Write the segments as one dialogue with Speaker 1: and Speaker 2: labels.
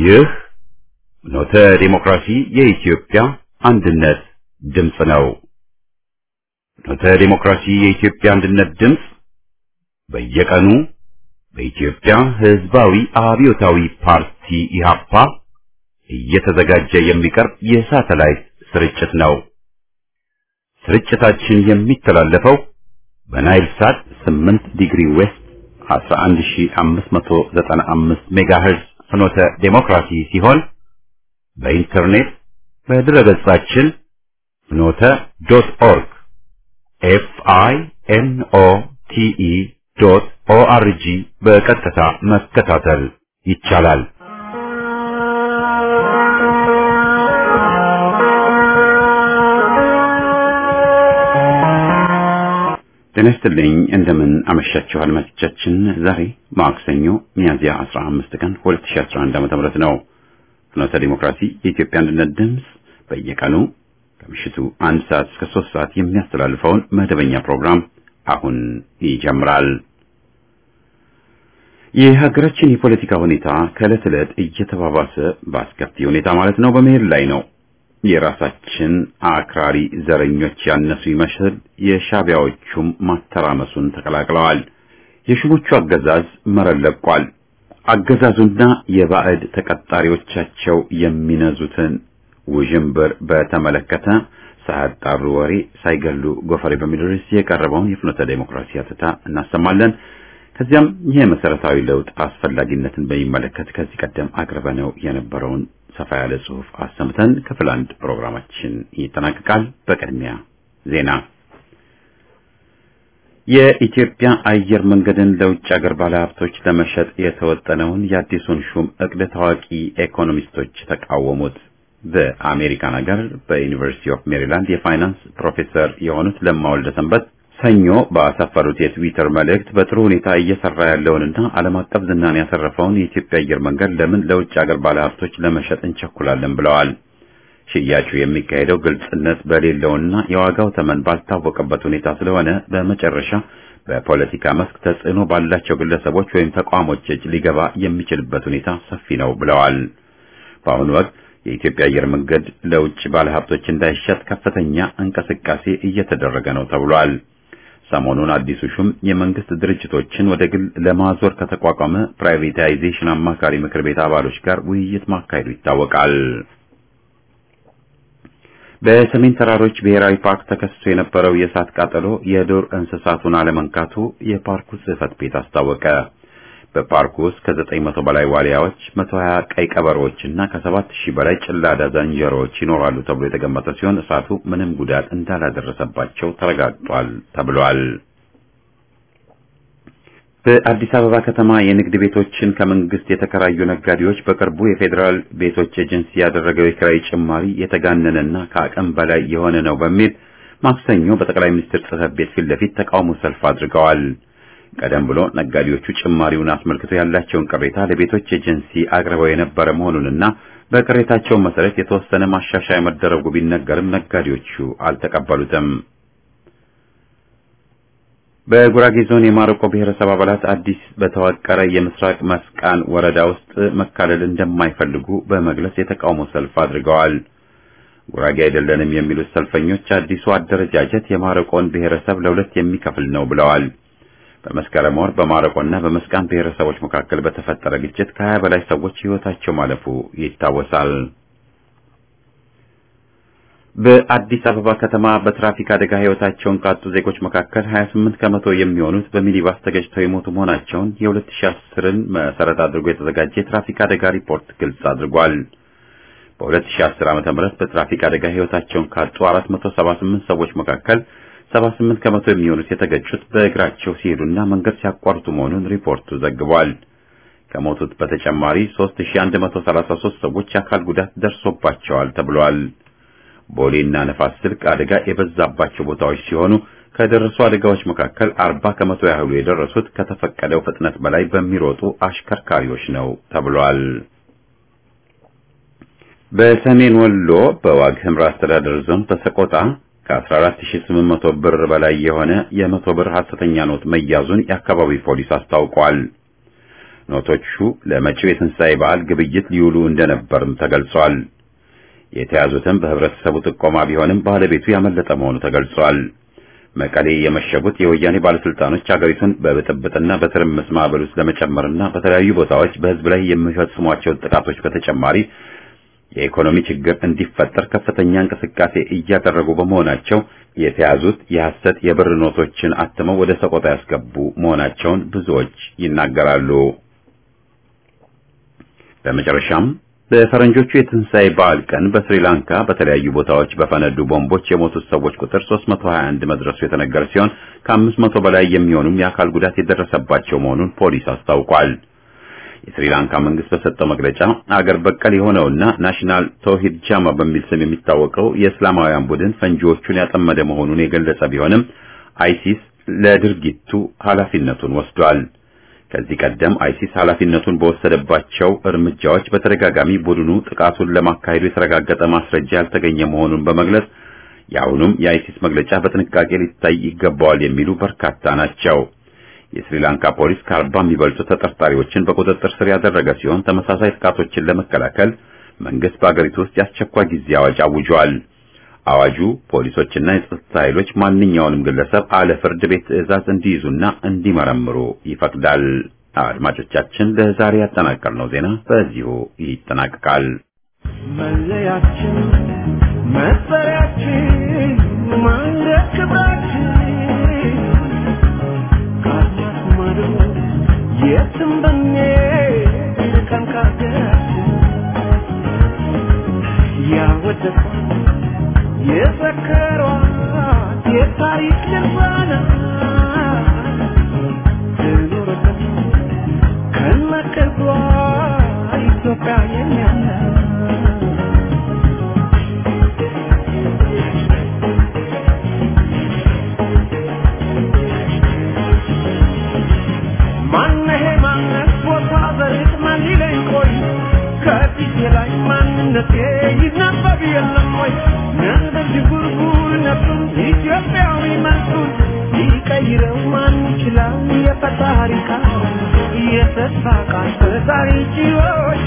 Speaker 1: ይህ ኖተ ዲሞክራሲ የኢትዮጵያ አንድነት ድምፅ ነው። ኖተ ዲሞክራሲ የኢትዮጵያ አንድነት ድምፅ በየቀኑ በኢትዮጵያ ሕዝባዊ አብዮታዊ ፓርቲ ኢህአፓ እየተዘጋጀ የሚቀርብ የሳተላይት ስርጭት ነው። ስርጭታችን የሚተላለፈው በናይል ሳት 8 ዲግሪ ዌስት 11595 ሜጋሄርዝ ፍኖተ ዴሞክራሲ ሲሆን በኢንተርኔት በድረገጻችን ፍኖተ ዶት ኦርግ ኤፍ አይ ኤን ኦ ቲ ኢ ዶት ኦ አር ጂ በቀጥታ መከታተል ይቻላል። ጤና ይስጥልኝ እንደምን አመሻችሁ አድማጮቻችን። ዛሬ ማክሰኞ ሚያዝያ 15 ቀን 2011 ዓ.ም ነው። ፍኖተ ዲሞክራሲ የኢትዮጵያ አንድነት ድምፅ በየቀኑ ከምሽቱ አንድ ሰዓት እስከ ሶስት ሰዓት የሚያስተላልፈውን መደበኛ ፕሮግራም አሁን ይጀምራል። የሀገራችን የፖለቲካ ሁኔታ ከዕለት ዕለት እየተባባሰ በአስከፊ ሁኔታ ማለት ነው በመሄድ ላይ ነው። የራሳችን አክራሪ ዘረኞች ያነሱ ይመስል የሻቢያዎቹም ማተራመሱን ተቀላቅለዋል። የሹሞቹ አገዛዝ መረን ለቋል። አገዛዙና የባዕድ ተቀጣሪዎቻቸው የሚነዙትን ውዥንብር በተመለከተ ሳያጣሩ ወሬ ሳይገሉ ጎፈሬ በሚል ርዕስ የቀረበውን የፍኖተ ዴሞክራሲ አተታ እናሰማለን። ከዚያም ይህ መሰረታዊ ለውጥ አስፈላጊነትን በሚመለከት ከዚህ ቀደም አቅርበነው የነበረውን ሰፋ ያለ ጽሑፍ አሰምተን ክፍል አንድ ፕሮግራማችን ይጠናቀቃል። በቅድሚያ ዜና። የኢትዮጵያ አየር መንገድን ለውጭ ሀገር ባለሀብቶች ለመሸጥ የተወጠነውን የአዲሱን ሹም እቅድ ታዋቂ ኢኮኖሚስቶች ተቃወሙት። በአሜሪካን ሀገር በዩኒቨርሲቲ ኦፍ ሜሪላንድ የፋይናንስ ፕሮፌሰር የሆኑት ለማ ወልደ ሰንበት ሰኞ ባሰፈሩት የትዊተር መልእክት በጥሩ ሁኔታ እየሰራ ያለውንና ዓለም አቀፍ ዝናን ያሰረፈውን የኢትዮጵያ አየር መንገድ ለምን ለውጭ ሀገር ባለሀብቶች ለመሸጥ እንቸኩላለን ብለዋል። ሽያጩ የሚካሄደው ግልጽነት በሌለውና የዋጋው ተመን ባልታወቀበት ሁኔታ ስለሆነ በመጨረሻ በፖለቲካ መስክ ተጽዕኖ ባላቸው ግለሰቦች ወይም ተቋሞች እጅ ሊገባ የሚችልበት ሁኔታ ሰፊ ነው ብለዋል። በአሁኑ ወቅት የኢትዮጵያ አየር መንገድ ለውጭ ባለሀብቶች እንዳይሸጥ ከፍተኛ እንቅስቃሴ እየተደረገ ነው ተብሏል። ሰሞኑን አዲሱ ሹም የመንግስት ድርጅቶችን ወደ ግል ለማዞር ከተቋቋመ ፕራይቬታይዜሽን አማካሪ ምክር ቤት አባሎች ጋር ውይይት ማካሄዱ ይታወቃል። በሰሜን ተራሮች ብሔራዊ ፓርክ ተከስቶ የነበረው የእሳት ቃጠሎ የዱር እንስሳቱን አለመንካቱ የፓርኩ ጽሕፈት ቤት አስታወቀ። በፓርኩ ውስጥ ከዘጠኝ መቶ በላይ ዋሊያዎች፣ መቶ ሀያ ቀይ ቀበሮዎች እና ከሰባት ሺህ በላይ ጭላዳ ዝንጀሮዎች ይኖራሉ ተብሎ የተገመተ ሲሆን እሳቱ ምንም ጉዳት እንዳላደረሰባቸው ተረጋግጧል ተብሏል። በአዲስ አበባ ከተማ የንግድ ቤቶችን ከመንግስት የተከራዩ ነጋዴዎች በቅርቡ የፌዴራል ቤቶች ኤጀንሲ ያደረገው የኪራይ ጭማሪ የተጋነነና ከአቅም በላይ የሆነ ነው በሚል ማክሰኞ በጠቅላይ ሚኒስትር ጽሕፈት ቤት ፊት ለፊት ተቃውሞ ሰልፍ አድርገዋል። ቀደም ብሎ ነጋዴዎቹ ጭማሪውን አስመልክቶ ያላቸውን ቅሬታ ለቤቶች ኤጀንሲ አቅርበው የነበረ መሆኑንና በቅሬታቸው መሰረት የተወሰነ ማሻሻያ መደረጉ ቢነገርም ነጋዴዎቹ አልተቀበሉትም። በጉራጌ ዞን የማረቆ ብሔረሰብ አባላት አዲስ በተዋቀረ የምስራቅ መስቃን ወረዳ ውስጥ መካለል እንደማይፈልጉ በመግለጽ የተቃውሞ ሰልፍ አድርገዋል። ጉራጌ አይደለንም የሚሉት ሰልፈኞች አዲሱ አደረጃጀት የማረቆን ብሔረሰብ ለሁለት የሚከፍል ነው ብለዋል። በመስከረም ወር በማረቆና በመስቃን ብሔረሰቦች መካከል በተፈጠረ ግጭት ከሀያ በላይ ሰዎች ሕይወታቸው ማለፉ ይታወሳል። በአዲስ አበባ ከተማ በትራፊክ አደጋ ሕይወታቸውን ካጡ ዜጎች መካከል 28 ከመቶ የሚሆኑት በሚኒባስ ተገጭተው የሞቱ መሆናቸውን የ2010ን መሰረት አድርጎ የተዘጋጀ የትራፊክ አደጋ ሪፖርት ግልጽ አድርጓል። በ2010 ዓ.ም በትራፊክ አደጋ ሕይወታቸውን ካጡ 478 ሰዎች መካከል 78 ከመቶ የሚሆኑት የተገጩት በእግራቸው ሲሄዱና መንገድ ሲያቋርጡ መሆኑን ሪፖርቱ ዘግቧል። ከሞቱት በተጨማሪ 3133 ሰዎች የአካል ጉዳት ደርሶባቸዋል ተብሏል። ቦሌና ነፋስ ስልክ አደጋ የበዛባቸው ቦታዎች ሲሆኑ ከደረሱ አደጋዎች መካከል 40 ከመቶ ያህሉ የደረሱት ከተፈቀደው ፍጥነት በላይ በሚሮጡ አሽከርካሪዎች ነው ተብሏል። በሰሜን ወሎ በዋግ ኽምራ አስተዳደር ዞን በሰቆጣ ከ14800 ብር በላይ የሆነ የመቶ ብር ሐሰተኛ ኖት መያዙን የአካባቢው ፖሊስ አስታውቋል። ኖቶቹ ለመጪው የትንሣኤ በዓል ግብይት ሊውሉ እንደነበርም ተገልጿል። የተያዙትም በህብረተሰቡ ጥቆማ ቢሆንም ባለቤቱ ያመለጠ መሆኑ ተገልጿል። መቀሌ የመሸጉት የወያኔ ባለስልጣኖች አገሪቱን በብጥብጥና በትርምስ ማዕበል ውስጥ ለመጨመርና በተለያዩ ቦታዎች በህዝብ ላይ የሚፈጽሟቸውን ጥቃቶች በተጨማሪ የኢኮኖሚ ችግር እንዲፈጠር ከፍተኛ እንቅስቃሴ እያደረጉ በመሆናቸው የተያዙት የሐሰት የብር ኖቶችን አትመው ወደ ሰቆጣ ያስገቡ መሆናቸውን ብዙዎች ይናገራሉ። በመጨረሻም በፈረንጆቹ የትንሣኤ በዓል ቀን በስሪላንካ በተለያዩ ቦታዎች በፈነዱ ቦምቦች የሞቱት ሰዎች ቁጥር 321 መድረሱ የተነገረ ሲሆን ከ500 በላይ የሚሆኑም የአካል ጉዳት የደረሰባቸው መሆኑን ፖሊስ አስታውቋል። የስሪላንካ መንግስት በሰጠው መግለጫ አገር በቀል የሆነውና ናሽናል ተውሂድ ጃማ በሚል ስም የሚታወቀው የእስላማውያን ቡድን ፈንጂዎቹን ያጠመደ መሆኑን የገለጸ ቢሆንም አይሲስ ለድርጊቱ ኃላፊነቱን ወስዷል። ከዚህ ቀደም አይሲስ ኃላፊነቱን በወሰደባቸው እርምጃዎች በተደጋጋሚ ቡድኑ ጥቃቱን ለማካሄዱ የተረጋገጠ ማስረጃ ያልተገኘ መሆኑን በመግለጽ የአሁኑም የአይሲስ መግለጫ በጥንቃቄ ሊታይ ይገባዋል የሚሉ በርካታ ናቸው። የስሪላንካ ፖሊስ ከአርባ የሚበልጡ ተጠርጣሪዎችን በቁጥጥር ስር ያደረገ ሲሆን ተመሳሳይ ጥቃቶችን ለመከላከል መንግስት በአገሪቱ ውስጥ የአስቸኳይ ጊዜ አዋጅ አውጇል። አዋጁ ፖሊሶችና የጸጥታ ኃይሎች ማንኛውንም ግለሰብ አለ ፍርድ ቤት ትዕዛዝ እንዲይዙና እንዲመረምሩ ይፈቅዳል። አድማጮቻችን ለዛሬ ያጠናቀርነው ዜና በዚሁ ይጠናቀቃል።
Speaker 2: መለያችን፣ መጠሪያችን፣ ማንገድ ክብራችን ከአድማስ ማዶ የትም ብንሄድ ርቀን ከአገራችን ያወደሷት የዘከሯት የታሪክ ድርሳናት ትኑርልን ከነቅርቧ ኢትዮጵያ የኛ ናት። ማነሄ ማነት ቦታ ዘርት ማን ሊለኝ ቆይ ከፊቴ ላይ ማንነቴ ይነበብ የለም ወይ ነበር ዥጉርጉር ነፍሱን ኢትዮጵያዊ መልኩን ሊቀይረው ማን ይችላል የፈጣሪ ቃል የተስፋ ቃል ፈጣሪ ችሎች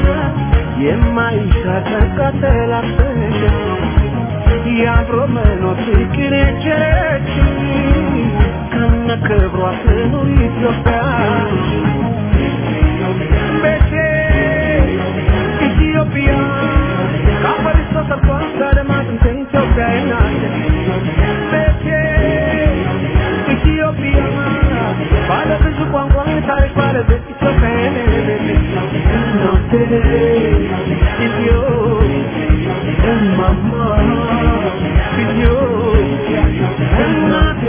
Speaker 2: የማይሻተን ቀተላፈች የአብሮ መኖር ፍቅር የቸረች ከነ ክብሯ ትኑር ኢትዮጵያ ቤቴ ኢትዮጵያ ከአፈር ተሰርቷል ከአድማስ ኢትዮጵያ ናት ቤቴ ኢትዮጵያ ባለ ብዙ ቋንቋ ታሪክ ባለቤት ኢትዮጵያ እናቴ ኢትዮ እማማ ኢትዮጵያ እናቴ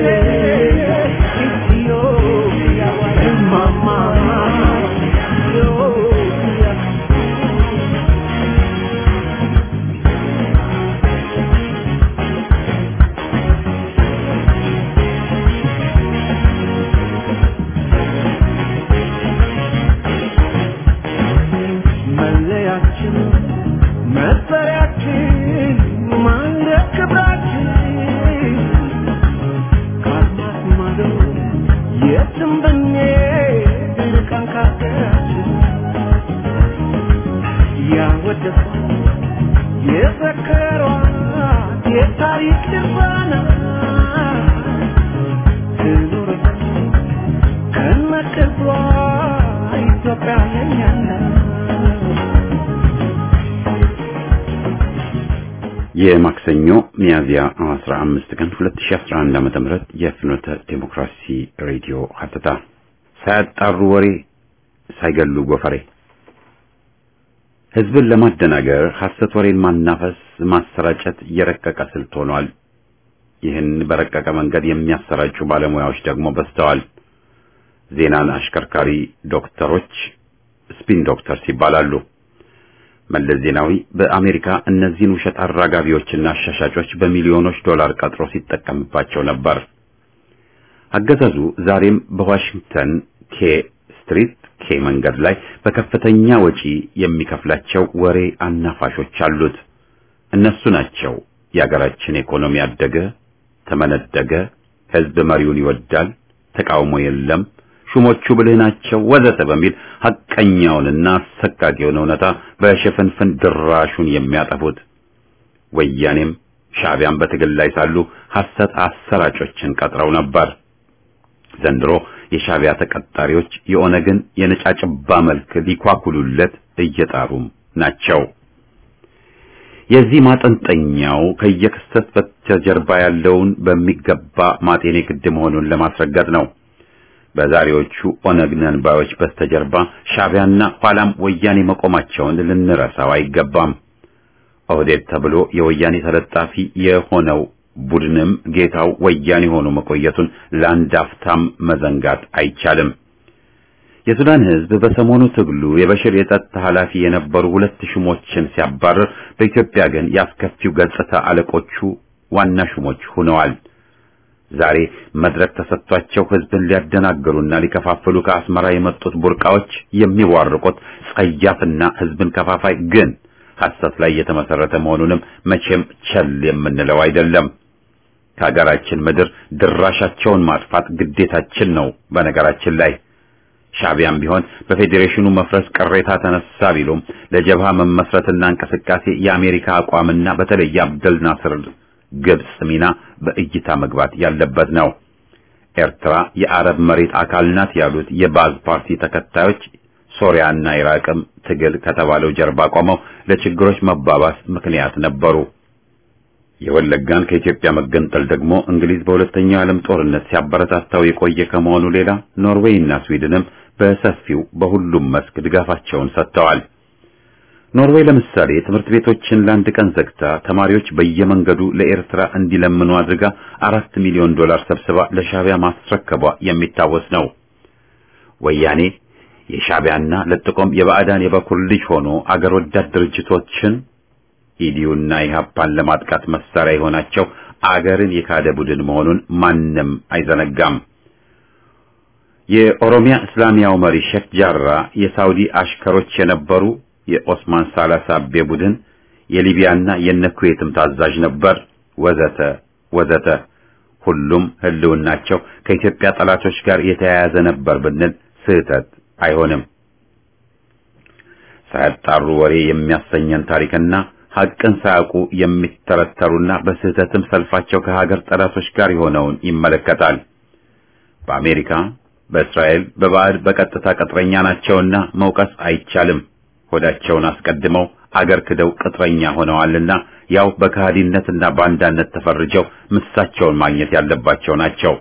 Speaker 2: ኢትዮጵያ እማማ ኢትዮጵያ መለያችን መጠሪያችን ማንገድ ክብራችን ከአድማስ ማዶ የትም ብንሄድ ርቀን ከአገራችን ያወደሷት የዘከሯት የታሪክ ድርሳናት ትኑርልን ከነቅርቧ ኢትዮጵያ የኛ ናት።
Speaker 1: የማክሰኞ ሚያዝያ 15 ቀን 2011 ዓመተ ምህረት የፍኖተ ዴሞክራሲ ሬዲዮ ሀተታ ሳያጣሩ ወሬ ሳይገሉ ጎፈሬ ህዝብን ለማደናገር ሐሰት ወሬን ማናፈስ ማሰራጨት የረቀቀ ስልት ሆኗል። ይህን በረቀቀ መንገድ የሚያሰራጩ ባለሙያዎች ደግሞ በዝተዋል። ዜናን አሽከርካሪ ዶክተሮች ስፒን ዶክተርስ ይባላሉ። መለስ ዜናዊ በአሜሪካ እነዚህን ውሸት አራጋቢዎችና አሻሻጮች በሚሊዮኖች ዶላር ቀጥሮ ሲጠቀምባቸው ነበር። አገዛዙ ዛሬም በዋሽንግተን ኬ ስትሪት ኬ መንገድ ላይ በከፍተኛ ወጪ የሚከፍላቸው ወሬ አናፋሾች አሉት። እነሱ ናቸው የአገራችን ኢኮኖሚ አደገ፣ ተመነደገ፣ ህዝብ መሪውን ይወዳል፣ ተቃውሞ የለም፣ ሹሞቹ ብልህ ናቸው ወዘተ በሚል ሐቀኛውንና አሰቃቂውን እውነታ በሽፍንፍን ድራሹን የሚያጠፉት ወያኔም ሻዕቢያን በትግል ላይ ሳሉ ሐሰት አሰራጮችን ቀጥረው ነበር። ዘንድሮ የሻዕቢያ ተቀጣሪዎች የኦነግን የነጫጭባ መልክ ሊኳኩሉለት እየጣሩም ናቸው። የዚህ ማጠንጠኛው ከየክስተት በስተጀርባ ያለውን በሚገባ ማጤኔ ግድ መሆኑን ለማስረገጥ ነው። በዛሬዎቹ ኦነግ ነን ባዮች በስተጀርባ ሻዕቢያና ኋላም ወያኔ መቆማቸውን ልንረሳው አይገባም። ኦህዴድ ተብሎ የወያኔ ተለጣፊ የሆነው ቡድንም ጌታው ወያኔ ሆኖ መቆየቱን ለአንድ አፍታም መዘንጋት አይቻልም። የሱዳን ሕዝብ በሰሞኑ ትግሉ የበሽር የጸጥታ ኃላፊ የነበሩ ሁለት ሹሞችን ሲያባረር፣ በኢትዮጵያ ግን ያስከፊው ገጽታ አለቆቹ ዋና ሹሞች ሆነዋል። ዛሬ መድረክ ተሰጥቷቸው ሕዝብን ሊያደናግሩና ሊከፋፍሉ ከአስመራ የመጡት ቡርቃዎች የሚዋርቁት ጸያፍና ሕዝብን ከፋፋይ ግን ሐሰት ላይ የተመሰረተ መሆኑንም መቼም ቸል የምንለው አይደለም። ከሀገራችን ምድር ድራሻቸውን ማጥፋት ግዴታችን ነው። በነገራችን ላይ ሻዕቢያም ቢሆን በፌዴሬሽኑ መፍረስ ቅሬታ ተነሳ ቢሉም ለጀብሃ መመስረትና እንቅስቃሴ የአሜሪካ አቋምና በተለይ አብደል ናስር ግብጽ ሚና በእይታ መግባት ያለበት ነው። ኤርትራ የአረብ መሬት አካል ናት ያሉት የባዝ ፓርቲ ተከታዮች ሶሪያና ኢራቅም ትግል ከተባለው ጀርባ ቆመው ለችግሮች መባባስ ምክንያት ነበሩ። የወለጋን ከኢትዮጵያ መገንጠል ደግሞ እንግሊዝ በሁለተኛው የዓለም ጦርነት ሲያበረታታው የቆየ ከመሆኑ ሌላ ኖርዌይ እና ስዊድንም በሰፊው በሁሉም መስክ ድጋፋቸውን ሰጥተዋል። ኖርዌይ ለምሳሌ ትምህርት ቤቶችን ለአንድ ቀን ዘግታ ተማሪዎች በየመንገዱ ለኤርትራ እንዲለምኑ አድርጋ አራት ሚሊዮን ዶላር ሰብስባ ለሻዕቢያ ማስረከቧ የሚታወስ ነው። ወያኔ የሻዕቢያና ለጥቆም የባዕዳን የበኩር ልጅ ሆኖ አገር ወዳድ ድርጅቶችን ኢዲዩና ኢህአፓን ለማጥቃት መሳሪያ የሆናቸው አገርን የካደ ቡድን መሆኑን ማንም አይዘነጋም። የኦሮሚያ እስላሚያው መሪ ሼክ ጃራ የሳውዲ አሽከሮች የነበሩ የኦስማን ሳላሳቤ ቡድን የሊቢያና የነኩዌትም ታዛዥ ነበር፣ ወዘተ ወዘተ። ሁሉም ህልውናቸው ከኢትዮጵያ ጠላቶች ጋር የተያያዘ ነበር ብንል ስህተት አይሆንም። ሳያጣሩ ወሬ የሚያሰኘን ታሪክና ሐቅን ሳያውቁ የሚተረተሩና በስህተትም ሰልፋቸው ከሀገር ጠላቶች ጋር የሆነውን ይመለከታል። በአሜሪካ፣ በእስራኤል፣ በባዕድ በቀጥታ ቅጥረኛ ናቸውና መውቀስ አይቻልም። ሆዳቸውን አስቀድመው አገር ክደው ቅጥረኛ ሆነዋልና ያው በከሃዲነትና ባንዳነት ተፈርጀው ምሳቸውን ማግኘት ያለባቸው ናቸው።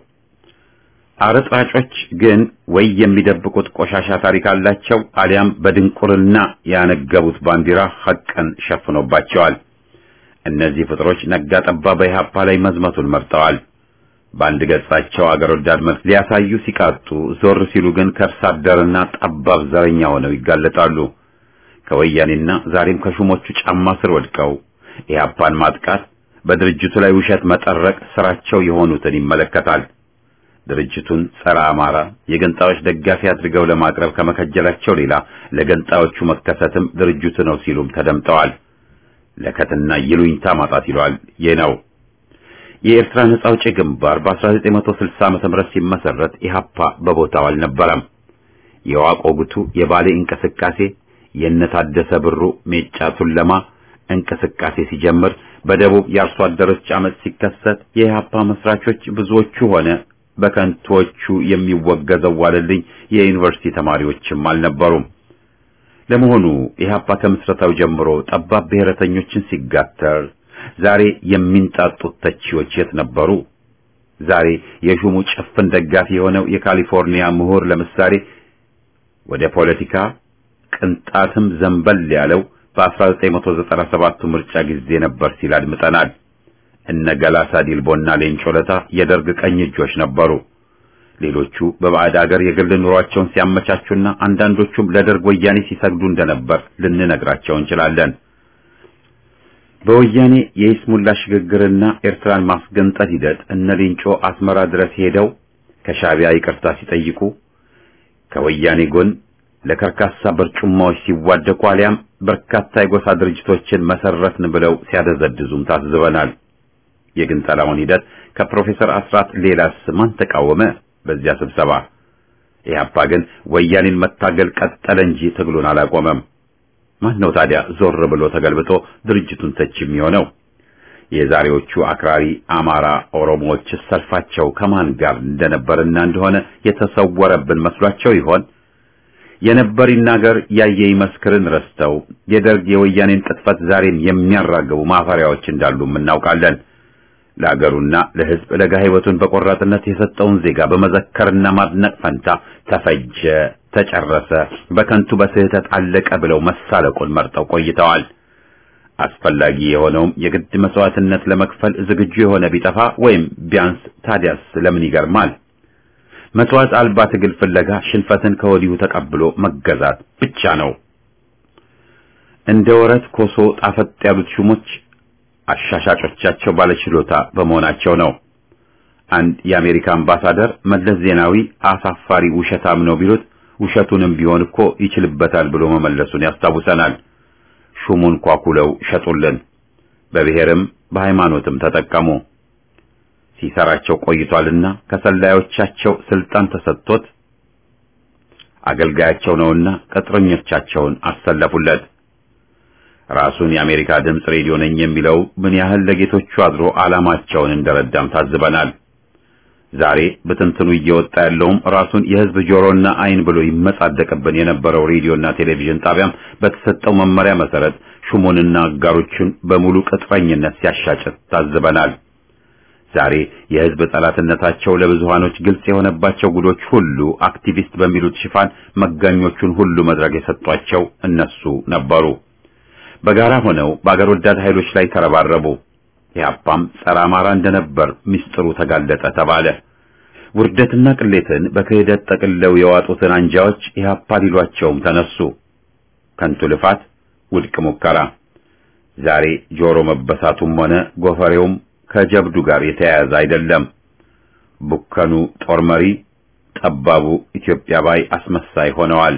Speaker 1: አረጣጮች ግን ወይ የሚደብቁት ቆሻሻ ታሪክ አላቸው፣ አሊያም በድንቁርና ያነገቡት ባንዲራ ሐቅን ሸፍኖባቸዋል። እነዚህ ፍጥሮች ነጋ ጠባ በኢህአፓ ላይ መዝመቱን መርጠዋል። በአንድ ገጻቸው አገር ወዳድ መልክ ሊያሳዩ ሲቃጡ፣ ዞር ሲሉ ግን ከርስ አደርና ጠባብ ዘረኛ ሆነው ይጋለጣሉ። ከወያኔና ዛሬም ከሹሞቹ ጫማ ስር ወድቀው ኢህአፓን ማጥቃት፣ በድርጅቱ ላይ ውሸት መጠረቅ ስራቸው የሆኑትን ይመለከታል። ድርጅቱን ጸረ አማራ የገንጣዮች ደጋፊ አድርገው ለማቅረብ ከመከጀላቸው ሌላ ለገንጣዮቹ መከሰትም ድርጅቱ ነው ሲሉም ተደምጠዋል። ለከትና ይሉኝታ ማጣት ይሏል። ይህ ነው የኤርትራ ነጻ አውጪ ግንባር በ1960 ዓመተ ምህረት ሲመሰረት ኢህአፓ በቦታው አልነበረም። የዋቆ ጉቱ የባሌ እንቅስቃሴ የነታደሰ ብሩ ሜጫ ቱለማ እንቅስቃሴ ሲጀምር በደቡብ የአርሶ አደሮች አመጽ ሲከሰት የኢህአፓ መስራቾች ብዙዎቹ ሆነ በከንቶቹ የሚወገዘው ዋለልኝ የዩኒቨርሲቲ ተማሪዎችም አልነበሩም። ለመሆኑ ኢህአፓ ከምስረታው ጀምሮ ጠባብ ብሔረተኞችን ሲጋተር ዛሬ የሚንጣጡት ተቺዎች የት ነበሩ? ዛሬ የሹሙ ጭፍን ደጋፊ የሆነው የካሊፎርኒያ ምሁር ለምሳሌ ወደ ፖለቲካ ቅንጣትም ዘንበል ያለው በ1997 ምርጫ ጊዜ ነበር ሲል አድምጠናል። እነ ገላሳ ዲልቦና ሌንጮ ለታ የደርግ ቀኝ እጆች ነበሩ። ሌሎቹ በባዕድ አገር የግል ኑሯቸውን ሲያመቻቹና አንዳንዶቹም ለደርግ ወያኔ ሲሰግዱ እንደነበር ልንነግራቸው እንችላለን። በወያኔ የይስሙላ ሽግግርና ኤርትራን ማስገንጠል ሂደት እነ ሌንጮ አስመራ ድረስ ሄደው ከሻዕቢያ ይቅርታ ሲጠይቁ ከወያኔ ጎን ለከርካሳ በርጩማዎች ሲዋደቁ አሊያም በርካታ የጎሳ ድርጅቶችን መሰረትን ብለው ሲያደዘድዙም ታዝበናል። የግንጠላውን ሂደት ከፕሮፌሰር አስራት ሌላስ ማን ተቃወመ? በዚያ ስብሰባ ኢህአፓ ግን ወያኔን መታገል ቀጠለ እንጂ ትግሉን አላቆመም። ማን ነው ታዲያ ዞር ብሎ ተገልብጦ ድርጅቱን ተች የሚሆነው? የዛሬዎቹ አክራሪ አማራ ኦሮሞዎች ሰልፋቸው ከማን ጋር እንደነበርና እንደሆነ የተሰወረብን መስሏቸው ይሆን? የነበር ይናገር ያየ ይመስክርን ረስተው የደርግ የወያኔን ቅጥፈት ዛሬም የሚያራግቡ ማፈሪያዎች እንዳሉም እናውቃለን። ለአገሩና ለሕዝብ ለጋ ሕይወቱን በቆራጥነት የሰጠውን ዜጋ በመዘከርና ማድነቅ ፈንታ ተፈጀ፣ ተጨረሰ፣ በከንቱ በስህተት አለቀ ብለው መሳለቁን መርጠው ቆይተዋል። አስፈላጊ የሆነውም የግድ መስዋዕትነት ለመክፈል ዝግጁ የሆነ ቢጠፋ ወይም ቢያንስ ታዲያስ ለምን ይገርማል? መስዋዕት አልባ ትግል ፍለጋ ሽንፈትን ከወዲሁ ተቀብሎ መገዛት ብቻ ነው። እንደ ወረት ኮሶ ጣፈጥ ያሉት ሹሞች አሻሻጮቻቸው ባለችሎታ በመሆናቸው ነው። አንድ የአሜሪካ አምባሳደር መለስ ዜናዊ አሳፋሪ ውሸታም ነው ቢሉት ውሸቱንም ቢሆን እኮ ይችልበታል ብሎ መመለሱን ያስታውሰናል። ሹሙን ኳኩለው ሸጡልን፣ በብሔርም በሃይማኖትም ተጠቀሙ። ሲሰራቸው ቆይቷልና ከሰላዮቻቸው ስልጣን ተሰጥቶት አገልጋያቸው ነውና ቅጥረኞቻቸውን አሰለፉለት። ራሱን የአሜሪካ ድምፅ ሬዲዮ ነኝ የሚለው ምን ያህል ለጌቶቹ አድሮ ዓላማቸውን እንደረዳም ታዝበናል። ዛሬ በትንትኑ እየወጣ ያለውም ራሱን የሕዝብ ጆሮና ዓይን ብሎ ይመጻደቅብን የነበረው ሬዲዮና ቴሌቪዥን ጣቢያም በተሰጠው መመሪያ መሰረት ሹሙንና አጋሮቹን በሙሉ ቅጥረኝነት ሲያሻጭት ታዝበናል። ዛሬ የሕዝብ ጠላትነታቸው ለብዙሃኖች ግልጽ የሆነባቸው ጉዶች ሁሉ አክቲቪስት በሚሉት ሽፋን መጋኞቹን ሁሉ መድረክ የሰጧቸው እነሱ ነበሩ። በጋራ ሆነው በአገር ወዳድ ኃይሎች ላይ ተረባረቡ። ኢህአፓም ጸረ አማራ እንደነበር ምስጢሩ ተጋለጠ ተባለ። ውርደትና ቅሌትን በክህደት ጠቅልለው የዋጡትን አንጃዎች ኢህአፓ ሊሏቸውም ተነሱ። ከንቱ ልፋት፣ ውድቅ ሙከራ። ዛሬ ጆሮ መበሳቱም ሆነ ጎፈሬውም ከጀብዱ ጋር የተያያዘ አይደለም። ቡከኑ ጦር መሪ፣ ጠባቡ ኢትዮጵያ ባይ አስመሳይ ሆነዋል።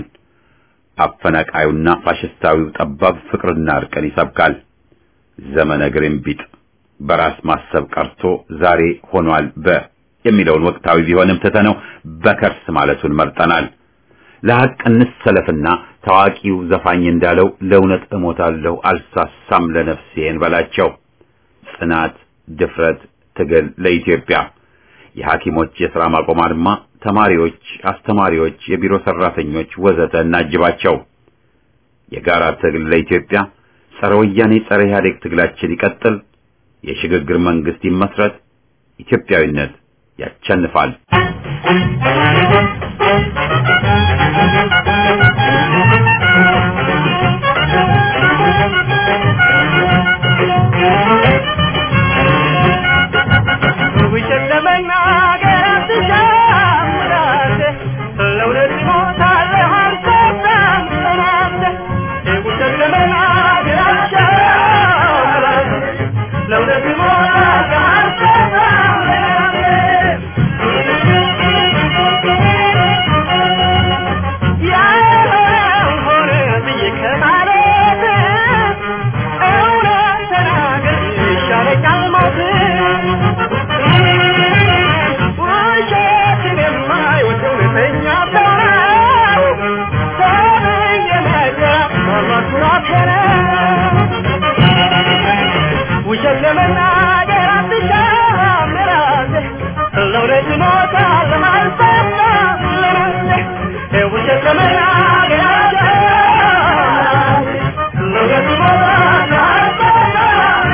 Speaker 1: አፈናቃዩና ፋሽስታዊው ጠባብ ፍቅርና እርቅን ይሰብካል። ዘመነ ግሪንቢጥ በራስ ማሰብ ቀርቶ ዛሬ ሆኗል በ የሚለውን ወቅታዊ ቢሆንም ትተነው በከርስ ማለቱን መርጠናል። ለሐቅ እንሰለፍና ታዋቂው ዘፋኝ እንዳለው ለእውነት እሞታለሁ አልሳሳም ለነፍሴ እንበላቸው። ጽናት፣ ድፍረት፣ ትግል ለኢትዮጵያ የሐኪሞች የሥራ ማቆም አድማ፣ ተማሪዎች፣ አስተማሪዎች፣ የቢሮ ሰራተኞች ወዘተ እናጅባቸው። የጋራ ትግል ለኢትዮጵያ፣ ጸረ ወያኔ ጸረ ኢህአዴግ ትግላችን ይቀጥል። የሽግግር መንግስት ይመስረት። ኢትዮጵያዊነት ያቸንፋል።
Speaker 2: ውሸት ለመናገር አትሻምራለህ፣ ለእውነት እሞታለሁ አልሰማም ትላለህ። ውሸት ለመናገር አትሻምራለህ፣ ለእውነት እሞታለሁ አልሰማም ትላለህ። ያልሆነውን ሆነ ብዬ ከማለት እውነት ተናገር ይሻለኛል ሞት። ውሸትን የማይወድ እውነተኛ ሰው ነው። ሰውዬ ነገር ራሱን አፈረ። ውሸት ለመናገር አትሻም ራስህ፣ ለእውነት እሞታለሁ አልሰማም ለራስህ። ውሸት ለመናገር አትሻም ለእውነት እሞታለሁ አልሰማም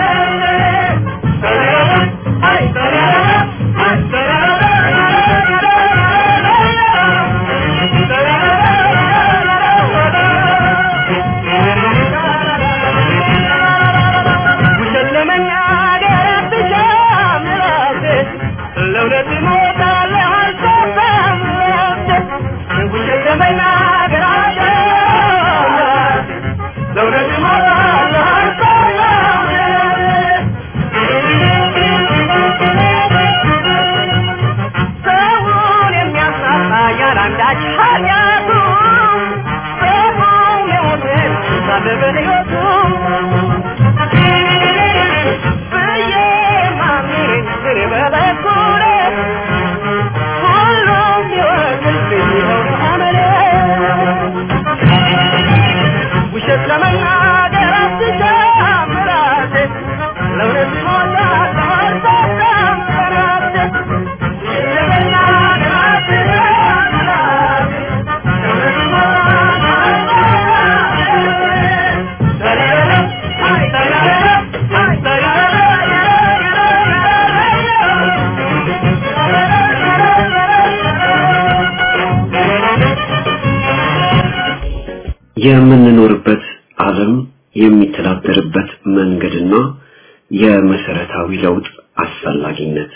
Speaker 2: ውሸት ለመናገር አትሻም ራስህ፣ ለእውነት እሞታለሁ አልሰማም ራስህ። ውሸት ለመናገር አትሻም ለእውነት እሞታለሁ አልሰማም ሰውን የሚያሳጣ ያላንዳች ኃጢአቱ ሰው የሞትን ሳለ በሕይወቱ ብዬ ማምኔን እኔ በበኩሌ ሁሉም ቢወቅልኝ ይኸው
Speaker 3: የምንኖርበት ዓለም የሚተዳደርበት መንገድና የመሰረታዊ ለውጥ አስፈላጊነት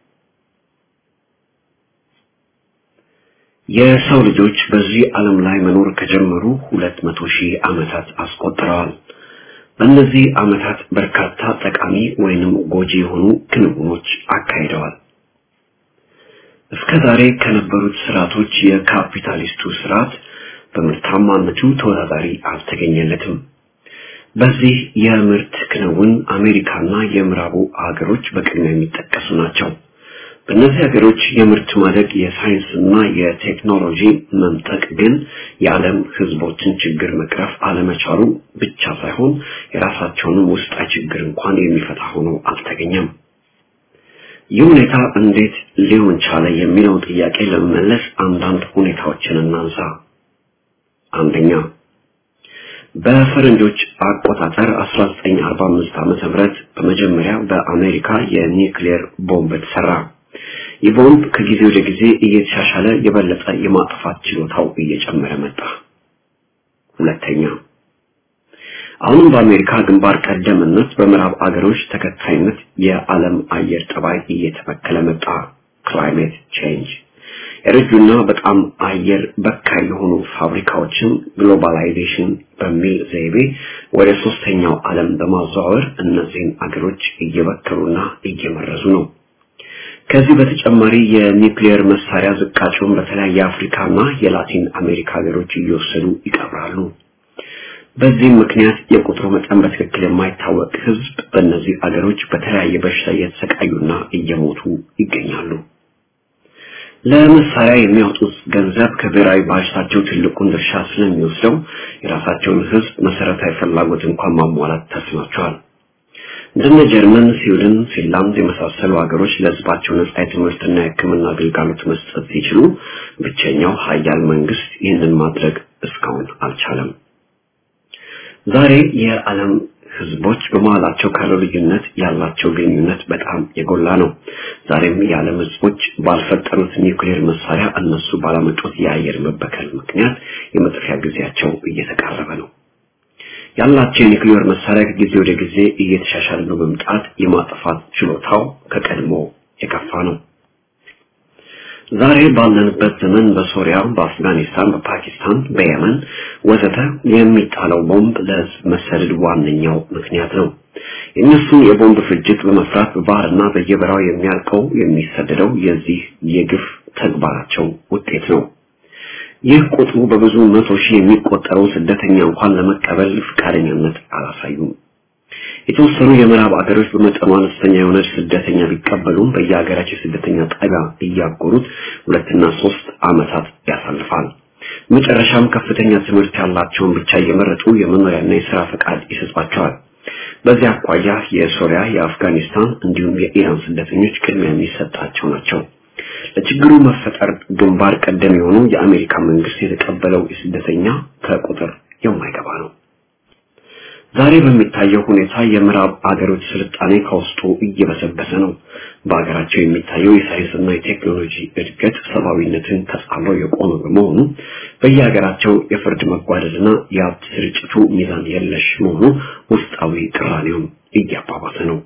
Speaker 3: የሰው ልጆች በዚህ ዓለም ላይ መኖር ከጀመሩ ሁለት መቶ ሺህ ዓመታት አስቆጥረዋል። በእነዚህ ዓመታት በርካታ ጠቃሚ ወይንም ጎጂ የሆኑ ክንውኖች አካሂደዋል። እስከ ዛሬ ከነበሩት ስርዓቶች የካፒታሊስቱ ስርዓት በምርታማነቱ ተወዳዳሪ አልተገኘለትም። በዚህ የምርት ክንውን አሜሪካና የምዕራቡ ሀገሮች በቅድሚያ የሚጠቀሱ ናቸው። በእነዚህ ሀገሮች የምርት ማደግ የሳይንስና የቴክኖሎጂ መምጠቅ ግን የዓለም ሕዝቦችን ችግር መቅረፍ አለመቻሉ ብቻ ሳይሆን የራሳቸውንም ውስጣዊ ችግር እንኳን የሚፈታ ሆኖ አልተገኘም። ይህ ሁኔታ እንዴት ሊሆን ቻለ የሚለውን ጥያቄ ለመመለስ አንዳንድ ሁኔታዎችን እናንሳ። አንደኛ በፈረንጆች አቆጣጠር 1945 ዓመተ ምህረት በመጀመሪያ በአሜሪካ የኒውክሌር ቦምብ ተሰራ። ይህ ቦምብ ከጊዜ ወደ ጊዜ እየተሻሻለ የበለጠ የማጥፋት ችሎታው እየጨመረ መጣ። ሁለተኛ አሁንም በአሜሪካ ግንባር ቀደምነት በምዕራብ አገሮች ተከታይነት የዓለም አየር ጠባይ እየተበከለ መጣ። ክላይሜት ቼንጅ የረጁና በጣም አየር በካይ የሆኑ ፋብሪካዎችን ግሎባላይዜሽን በሚል ዘይቤ ወደ ሶስተኛው ዓለም በማዘዋወር እነዚህን አገሮች እየበከሉና እየመረዙ ነው። ከዚህ በተጨማሪ የኒውክሌር መሳሪያ ዝቃጩን በተለያየ የአፍሪካና የላቲን አሜሪካ ሀገሮች እየወሰዱ ይቀብራሉ። በዚህም ምክንያት የቁጥሩ መጠን በትክክል የማይታወቅ ሕዝብ በእነዚህ አገሮች በተለያየ በሽታ እየተሰቃዩና እየሞቱ ይገኛሉ። ለመሳሪያ የሚያወጡት ገንዘብ ከብሔራዊ ባጀታቸው ትልቁን ድርሻ ስለሚወስደው የራሳቸውን ሕዝብ መሰረታዊ ፍላጎት እንኳን ማሟላት ተስኗቸዋል። እንደነ ጀርመን፣ ስዊድን፣ ፊንላንድ የመሳሰሉ ሀገሮች ለሕዝባቸው ነጻ የትምህርትና የሕክምና አገልግሎት መስጠት ሲችሉ ብቸኛው ሀያል መንግስት ይህንን ማድረግ እስካሁን አልቻለም። ዛሬ የዓለም ህዝቦች በመሃላቸው ካለው ልዩነት ያላቸው ግንኙነት በጣም የጎላ ነው። ዛሬም የዓለም ህዝቦች ባልፈጠሩት ኒውክሌር መሳሪያ እነሱ ባላመጡት የአየር መበከል ምክንያት የመጥፊያ ጊዜያቸው እየተቃረበ ነው። ያላቸው የኒውክሌር መሳሪያ ከጊዜ ወደ ጊዜ እየተሻሻለ ነው በመምጣት የማጥፋት ችሎታው ከቀድሞ የከፋ ነው። ዛሬ ባለንበት ዘመን በሶሪያ፣ በአፍጋኒስታን፣ በፓኪስታን፣ በየመን ወዘተ የሚጣለው ቦምብ ለህዝብ መሰደድ ዋነኛው ምክንያት ነው። የእነሱን የቦምብ ፍጅት በመፍራት በባህርና በየበራው የሚያልቀው የሚሰደደው የዚህ የግፍ ተግባራቸው ውጤት ነው። ይህ ቁጥሩ በብዙ መቶ ሺህ የሚቆጠረው ስደተኛ እንኳን ለመቀበል ፈቃደኛነት አላሳዩም። የተወሰኑ የምዕራብ አገሮች በመጠኑ አነስተኛ የሆነ ስደተኛ ቢቀበሉም በየሀገራቸው ስደተኛ ጣቢያ እያጎሩት ሁለትና ሶስት ዓመታት ያሳልፋል። መጨረሻም ከፍተኛ ትምህርት ያላቸውን ብቻ እየመረጡ የመኖሪያና የስራ ፈቃድ ይሰጧቸዋል። በዚህ አኳያ የሶሪያ፣ የአፍጋኒስታን እንዲሁም የኢራን ስደተኞች ቅድሚያ የሚሰጣቸው ናቸው። ለችግሩ መፈጠር ግንባር ቀደም የሆኑ የአሜሪካ መንግስት የተቀበለው የስደተኛ ከቁጥር የማይገባ ነው። ዛሬ በሚታየው ሁኔታ የምዕራብ አገሮች ስልጣኔ ከውስጡ እየበሰበሰ ነው። በሀገራቸው የሚታየው የሳይንስና የቴክኖሎጂ እድገት ሰብአዊነትን ተጻምሮ የቆመ በመሆኑ በየሀገራቸው የፍርድ መጓደልና የሀብት ስርጭቱ ሚዛን የለሽ መሆኑ ውስጣዊ ቅራኔውን እያባባሰ ነው።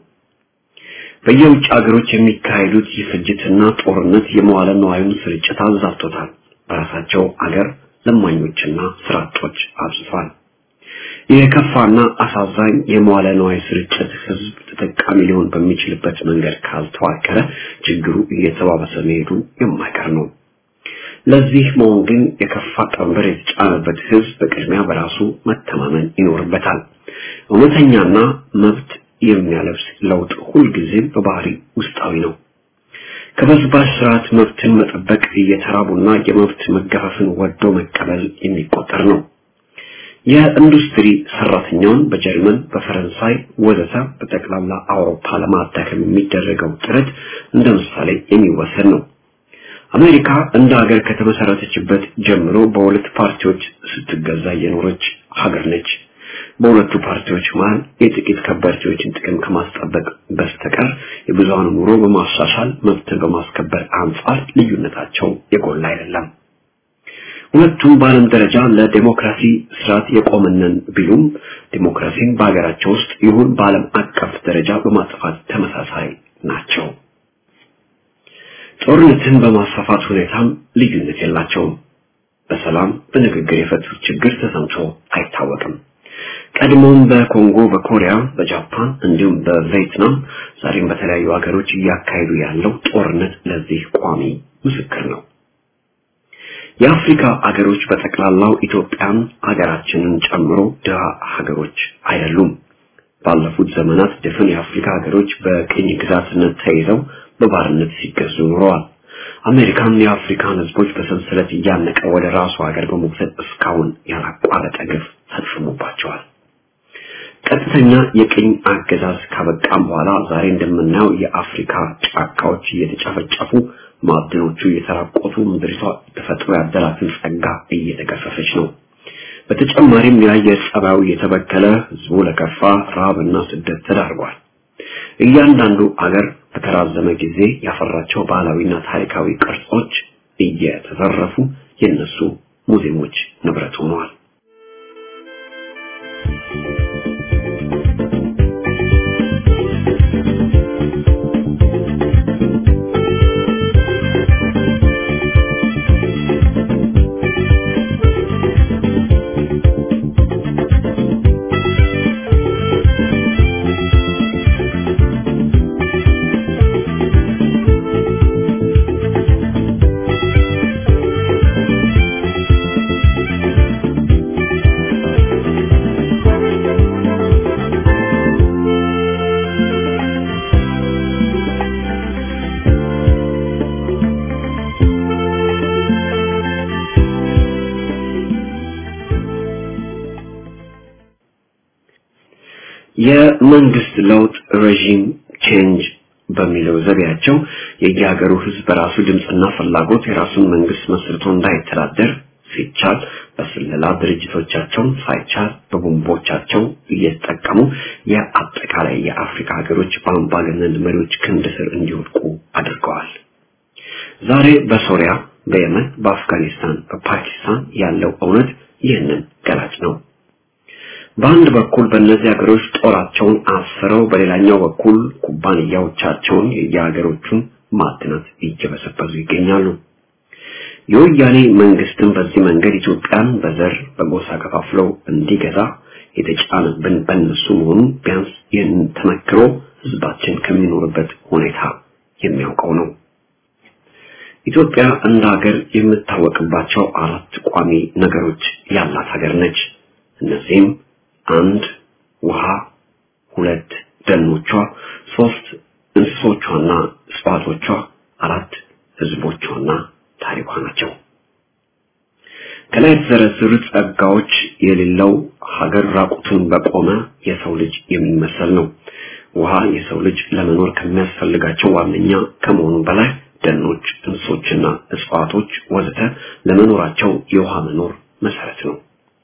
Speaker 3: በየውጭ ሀገሮች የሚካሄዱት የፍጅትና ጦርነት የመዋለ ነዋዩን ስርጭት አዛብቶታል። በራሳቸው አገር ለማኞችና ስራ አጦች አብዝቷል። የከፋና አሳዛኝ የመዋለ ነዋይ ስርጭት ህዝብ ተጠቃሚ ሊሆን በሚችልበት መንገድ ካልተዋቀረ ችግሩ እየተባባሰ መሄዱ የማይቀር ነው። ለዚህ መሆን ግን የከፋ ቀንበር የተጫነበት ህዝብ በቅድሚያ በራሱ መተማመን ይኖርበታል። እውነተኛና መብት የሚያለብስ ለውጥ ሁልጊዜም በባህሪ ውስጣዊ ነው። ከበዝባዥ ስርዓት መብትን መጠበቅ እየተራቡና የመብት መገፈፍን ወዶ መቀበል የሚቆጠር ነው። የኢንዱስትሪ ሰራተኛውን በጀርመን፣ በፈረንሳይ ወዘተ በጠቅላላ አውሮፓ ለማዳከም የሚደረገው ጥረት እንደ ምሳሌ የሚወሰድ ነው። አሜሪካ እንደ ሀገር ከተመሰረተችበት ጀምሮ በሁለት ፓርቲዎች ስትገዛ የኖረች ሀገር ነች። በሁለቱ ፓርቲዎች መሃል የጥቂት ከበርቴዎችን ጥቅም ከማስጠበቅ በስተቀር የብዙሃኑ ኑሮ በማሻሻል መብትን በማስከበር አንጻር ልዩነታቸው የጎላ አይደለም። ሁለቱም በዓለም ደረጃ ለዴሞክራሲ ስርዓት የቆመነን ቢሉም ዴሞክራሲን በሀገራቸው ውስጥ ይሁን በዓለም አቀፍ ደረጃ በማጥፋት ተመሳሳይ ናቸው። ጦርነትን በማስፋፋት ሁኔታም ልዩነት የላቸውም። በሰላም በንግግር የፈቱት ችግር ተሰምቶ አይታወቅም። ቀድሞም በኮንጎ፣ በኮሪያ፣ በጃፓን እንዲሁም በቪየትናም ዛሬም በተለያዩ ሀገሮች እያካሄዱ ያለው ጦርነት ለዚህ ቋሚ ምስክር ነው። የአፍሪካ ሀገሮች በጠቅላላው ኢትዮጵያን ሀገራችንን ጨምሮ ድሃ ሀገሮች አይደሉም። ባለፉት ዘመናት ድፍን የአፍሪካ ሀገሮች በቅኝ ግዛትነት ተይዘው በባርነት ሲገዙ ኖረዋል። አሜሪካን የአፍሪካን ህዝቦች በሰንሰለት እያነቀ ወደ ራሱ ሀገር በመውሰድ እስካሁን ያላቋረጠ ግፍ ፈጽሞባቸዋል። ቀጥተኛ የቅኝ አገዛዝ ካበቃም በኋላ ዛሬ እንደምናየው የአፍሪካ ጫካዎች እየተጨፈጨፉ ማዕድኖቹ እየተራቆቱ ምድሪቷ ተፈጥሮ ያደላትን ጸጋ እየተገፈፈች ነው። በተጨማሪም የአየር ጸባዩ እየተበከለ ህዝቡ ለከፋ ረሃብና ስደት ተዳርጓል። እያንዳንዱ አገር በተራዘመ ጊዜ ያፈራቸው ባህላዊና ታሪካዊ ቅርጾች እየተዘረፉ የነሱ ሙዚየሞች ንብረት ሆነዋል። የመንግስት ለውጥ ሬጂም ቼንጅ በሚለው ዘዴያቸው የየሀገሩ ህዝብ በራሱ ድምፅና ፍላጎት የራሱን መንግስት መስርቶ እንዳይተዳደር ሲቻል በስለላ ድርጅቶቻቸውን ሳይቻል በቦምቦቻቸው እየተጠቀሙ የአጠቃላይ የአፍሪካ ሀገሮች በአምባገነን መሪዎች ክንድ ስር እንዲወድቁ አድርገዋል። ዛሬ በሶሪያ፣ በየመን፣ በአፍጋኒስታን፣ በፓኪስታን ያለው እውነት ይህንን ገላጭ ነው። በአንድ በኩል በእነዚህ ሀገሮች ጦራቸውን አስረው በሌላኛው በኩል ኩባንያዎቻቸውን የየሀገሮቹን ማዕድናት እየበሰበሱ ይገኛሉ። የወያኔ መንግስትም በዚህ መንገድ ኢትዮጵያን በዘር በጎሳ ከፋፍለው እንዲገዛ የተጫነብን በእነሱ መሆኑ ቢያንስ ይህንን ተመክሮ ህዝባችን ከሚኖርበት ሁኔታ የሚያውቀው ነው። ኢትዮጵያ እንደ ሀገር የምታወቅባቸው አራት ቋሚ ነገሮች ያላት ሀገር ነች። እነዚህም አንድ ውሃ፣ ሁለት ደኖቿ፣ ሶስት እንስሶቿና እጽዋቶቿ፣ አራት ህዝቦቿና ታሪኳ ናቸው። ከላይ የተዘረዘሩት ጸጋዎች የሌለው ሀገር ራቁቱን በቆመ የሰው ልጅ የሚመሰል ነው። ውሃ የሰው ልጅ ለመኖር ከሚያስፈልጋቸው ዋነኛ ከመሆኑ በላይ ደኖች፣ እንስሶችና እጽዋቶች ወዘተ ለመኖራቸው የውሃ መኖር መሰረት ነው።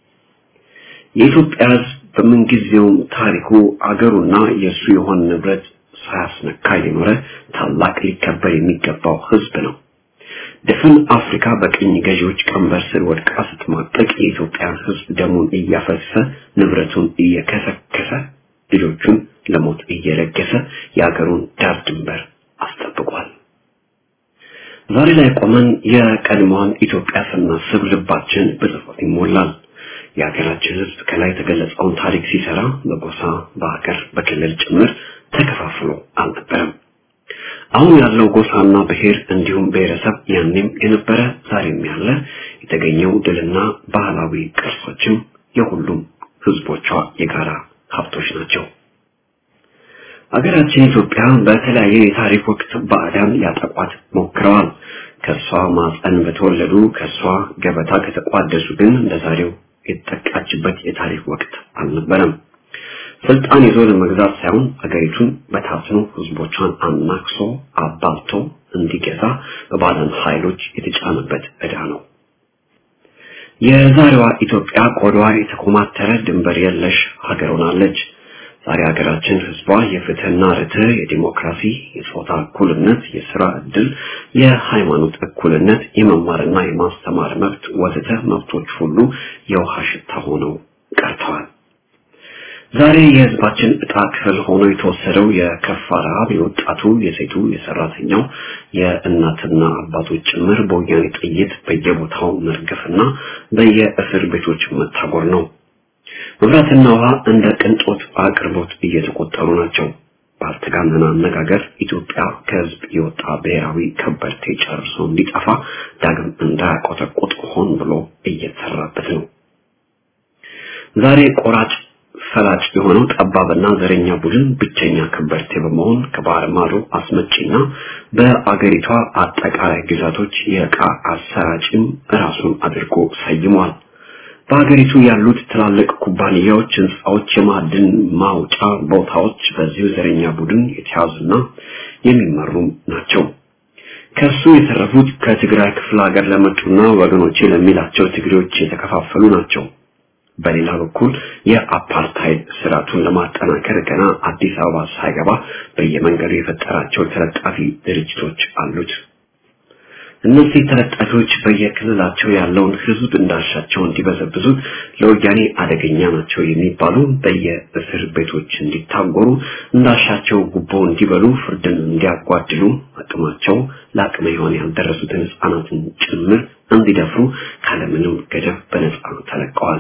Speaker 3: የኢትዮጵያ ህዝብ በምንጊዜውም ታሪኩ አገሩና የእሱ የሆነ ንብረት ሳያስነካ የኖረ ታላቅ ሊከበር የሚገባው ህዝብ ነው። ድፍን አፍሪካ በቅኝ ገዢዎች ቀንበር ስር ወድቃ ስትማቀቅ የኢትዮጵያን ህዝብ ደሙን እያፈሰሰ ንብረቱን እየከሰከሰ ልጆቹን ለሞት እየለገሰ የአገሩን ዳር ድንበር አስጠብቋል። ዛሬ ላይ ቆመን የቀድሞዋን ኢትዮጵያ ስናስብ ልባችን በጸጸት ይሞላል። የሀገራችን ህዝብ ከላይ የተገለጸውን ታሪክ ሲሰራ በጎሳ፣ በሀገር፣ በክልል ጭምር ተከፋፍሎ አልነበረም። አሁን ያለው ጎሳና ብሔር እንዲሁም ብሔረሰብ ያኔም የነበረ ዛሬም ያለ የተገኘው ድልና ባህላዊ ቅርሶችም የሁሉም ህዝቦቿ የጋራ ሀብቶች ናቸው። ሀገራችን ኢትዮጵያ በተለያየ የታሪክ ወቅት ባዕዳን ሊያጠቋት ሞክረዋል። ከእሷ ማፀን በተወለዱ ከእሷ ገበታ ከተቋደሱ ግን እንደዛሬው የተጠቃችበት የታሪክ ወቅት አልነበረም። ስልጣን ይዞ ለመግዛት ሳይሆን አገሪቱን በታትኖ ህዝቦቿን አናክሶ አባልቶ እንዲገዛ በባዕዳን ኃይሎች የተጫነበት ዕዳ ነው። የዛሬዋ ኢትዮጵያ ቆዳዋ የተኮማተረ ድንበር የለሽ ሀገር ሆናለች። ዛሬ ሀገራችን ህዝቧ የፍትህና ርትዕ፣ የዲሞክራሲ፣ የጾታ እኩልነት፣ የስራ እድል፣ የሃይማኖት እኩልነት፣ የመማርና የማስተማር መብት ወዘተ መብቶች ሁሉ የውሃ ሽታ ሆነው ቀርተዋል። ዛሬ የህዝባችን እጣ ክፍል ሆኖ የተወሰደው የከፋ ረሃብ የወጣቱ፣ የሴቱ፣ የሰራተኛው፣ የእናትና አባቶች ጭምር በወያኔ ጥይት በየቦታው መርገፍና በየእስር ቤቶች መታጎር ነው። መብራትና ውሃ እንደ ቅንጦት አቅርቦት እየተቆጠሩ ናቸው። ባልተጋነነ አነጋገር ኢትዮጵያ ከህዝብ የወጣ ብሔራዊ ከበርቴ ጨርሶ እንዲጠፋ ዳግም እንዳያቆጠቁጥ ሆን ብሎ እየተሰራበት ነው። ዛሬ ቆራጭ ፈላጭ የሆነው ጠባብና ዘረኛ ቡድን ብቸኛ ከበርቴ በመሆን ከባህር ማዶ አስመጪና በአገሪቷ አጠቃላይ ግዛቶች የዕቃ አሰራጭም ራሱን አድርጎ ሰይሟል። በሀገሪቱ ያሉት ትላልቅ ኩባንያዎች፣ ህንፃዎች፣ የማዕድን ማውጫ ቦታዎች በዚሁ ዘረኛ ቡድን የተያዙና የሚመሩም ናቸው። ከሱ የተረፉት ከትግራይ ክፍለ ሀገር ለመጡና ወገኖቼ ለሚላቸው ትግሬዎች የተከፋፈሉ ናቸው። በሌላ በኩል የአፓርታይድ ስርዓቱን ለማጠናከር ገና አዲስ አበባ ሳይገባ በየመንገዱ የፈጠራቸው ተለጣፊ ድርጅቶች አሉት። እነዚህ ተለጣፊዎች በየክልላቸው ያለውን ህዝብ እንዳሻቸው እንዲበዘብዙት ለወያኔ አደገኛ ናቸው የሚባሉ በየእስር ቤቶች እንዲታጎሩ እንዳሻቸው ጉቦ እንዲበሉ ፍርድን እንዲያጓድሉ አቅማቸው ለአቅመ ሔዋን ያልደረሱትን ህፃናትን ጭምር እንዲደፍሩ ካለምንም ገደብ በነፃ ተለቀዋል።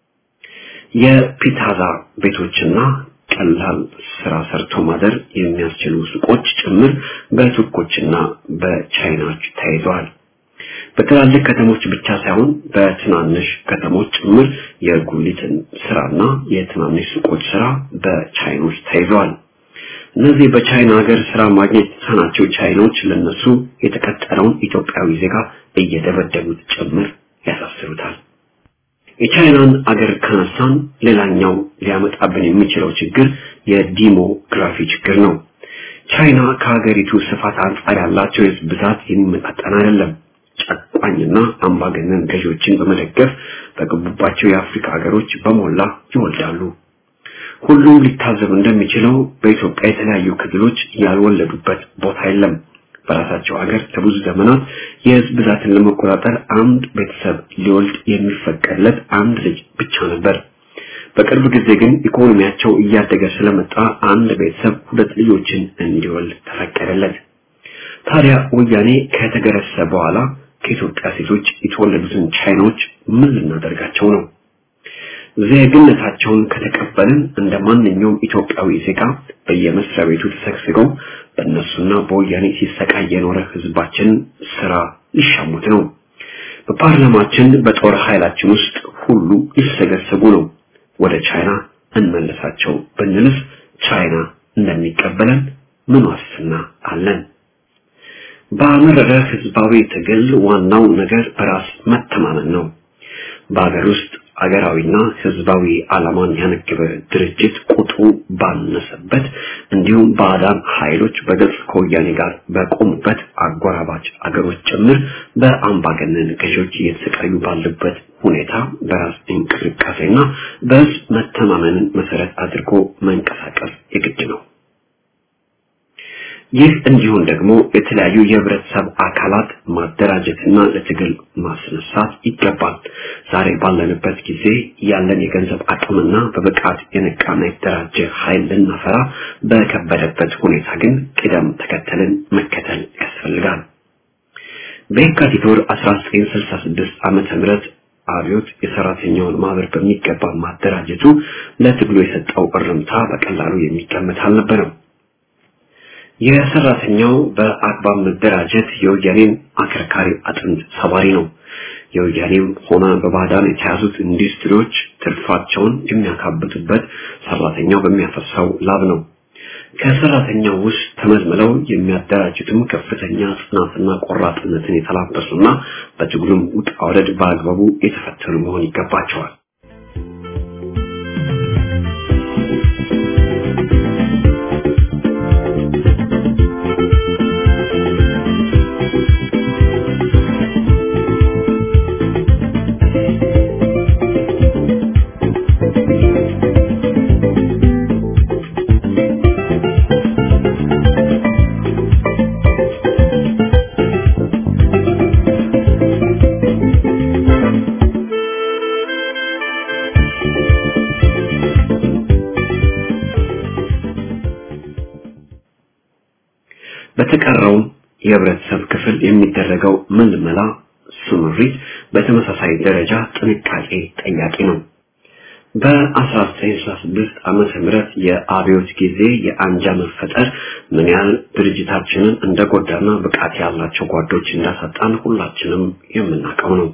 Speaker 3: የፒታዛ ቤቶችና ቀላል ስራ ሰርቶ ማደር የሚያስችሉ ሱቆች ጭምር በቱርኮችና በቻይናዎች ተይዘዋል። በትላልቅ ከተሞች ብቻ ሳይሆን በትናንሽ ከተሞች ጭምር የጉሊትን ስራና የትናንሽ ሱቆች ስራ በቻይኖች ተይዘዋል። እነዚህ በቻይና ሀገር ስራ ማግኘት የተሳናቸው ቻይኖች ለነሱ የተቀጠረውን ኢትዮጵያዊ ዜጋ እየደበደቡት ጭምር ያሳስሩታል። የቻይናን አገር ካነሳን ሌላኛው ሊያመጣብን የሚችለው ችግር የዲሞግራፊ ችግር ነው። ቻይና ከሀገሪቱ ስፋት አንጻር ያላቸው የህዝብ ብዛት የሚመጣጠን አይደለም። ጨቋኝና አምባገነን ገዢዎችን በመደገፍ በገቡባቸው የአፍሪካ ሀገሮች በሞላ ይወልዳሉ። ሁሉም ሊታዘብ እንደሚችለው በኢትዮጵያ የተለያዩ ክልሎች ያልወለዱበት ቦታ የለም። በራሳቸው ሀገር ለብዙ ዘመናት የህዝብ ብዛትን ለመቆጣጠር አንድ ቤተሰብ ሊወልድ የሚፈቀድለት አንድ ልጅ ብቻ ነበር። በቅርብ ጊዜ ግን ኢኮኖሚያቸው እያደገ ስለመጣ አንድ ቤተሰብ ሁለት ልጆችን እንዲወልድ ተፈቀደለት። ታዲያ ወያኔ ከተገረሰ በኋላ ከኢትዮጵያ ሴቶች የተወለዱትን ቻይናዎች ምን ልናደርጋቸው ነው? ዜግነታቸውን ከተቀበልን እንደ ማንኛውም ኢትዮጵያዊ ዜጋ በየመስሪያ ቤቱ ተሰግስገው በእነሱና በወያኔ ሲሰቃይ የኖረ ህዝባችን ስራ ሊሻሙት ነው። በፓርላማችን በጦር ኃይላችን ውስጥ ሁሉ ሊሰገሰጉ ነው። ወደ ቻይና እንመለሳቸው ብንልስ ቻይና እንደሚቀበለን ምን ዋስትና አለን? በአመረረ ህዝባዊ ትግል ዋናው ነገር በራስ መተማመን ነው። በሀገር ውስጥ አገራዊና ህዝባዊ ዓላማን ያነገበ ድርጅት ቁጥሩ ባነሰበት እንዲሁም ባዕዳን ኃይሎች በግልጽ ከወያኔ ጋር በቆሙበት አጎራባች አገሮች ጭምር በአምባገነን ገዢዎች እየተሰቃዩ ባሉበት ሁኔታ በራስ እንቅስቃሴና በህዝብ መተማመንን መሰረት አድርጎ መንቀሳቀስ የግድ ነው። ይህ እንዲሆን ደግሞ የተለያዩ የህብረተሰብ አካላት ማደራጀትና ለትግል ማስነሳት ይገባል። ዛሬ ባለንበት ጊዜ ያለን የገንዘብ አቅምና በብቃት የነቃና የተደራጀ ኃይል ልናፈራ በከበደበት ሁኔታ ግን ቅደም ተከተልን መከተል ያስፈልጋል። በየካቲት ወር 1966 ዓመተ ምህረት አብዮት የሰራተኛውን ማህበር በሚገባ ማደራጀቱ ለትግሉ የሰጠው እርምታ በቀላሉ የሚገመት አልነበረም። የሰራተኛው በአግባብ መደራጀት የወያኔን አከርካሪ አጥንት ሰባሪ ነው። የወያኔም ሆነ በባዕዳን የተያዙት ኢንዱስትሪዎች ትርፋቸውን የሚያካብቱበት ሰራተኛው በሚያፈሳው ላብ ነው። ከሰራተኛው ውስጥ ተመልምለው የሚያደራጁትም ከፍተኛ ጽናትና ቆራጥነትን የተላበሱና በትግሉም ውጣ ውረድ በአግባቡ የተፈተኑ መሆን ይገባቸዋል። ለተቀረውም የህብረተሰብ ክፍል የሚደረገው ምልመላ ስምሪት በተመሳሳይ ደረጃ ጥንቃቄ ጠያቂ ነው። በ1966 ዓመተ ምህረት የአብዮት ጊዜ የአንጃ መፈጠር ምን ያህል ድርጅታችንን እንደጎዳና ብቃት ያላቸው ጓዶች እንዳሳጣን ሁላችንም የምናውቀው ነው።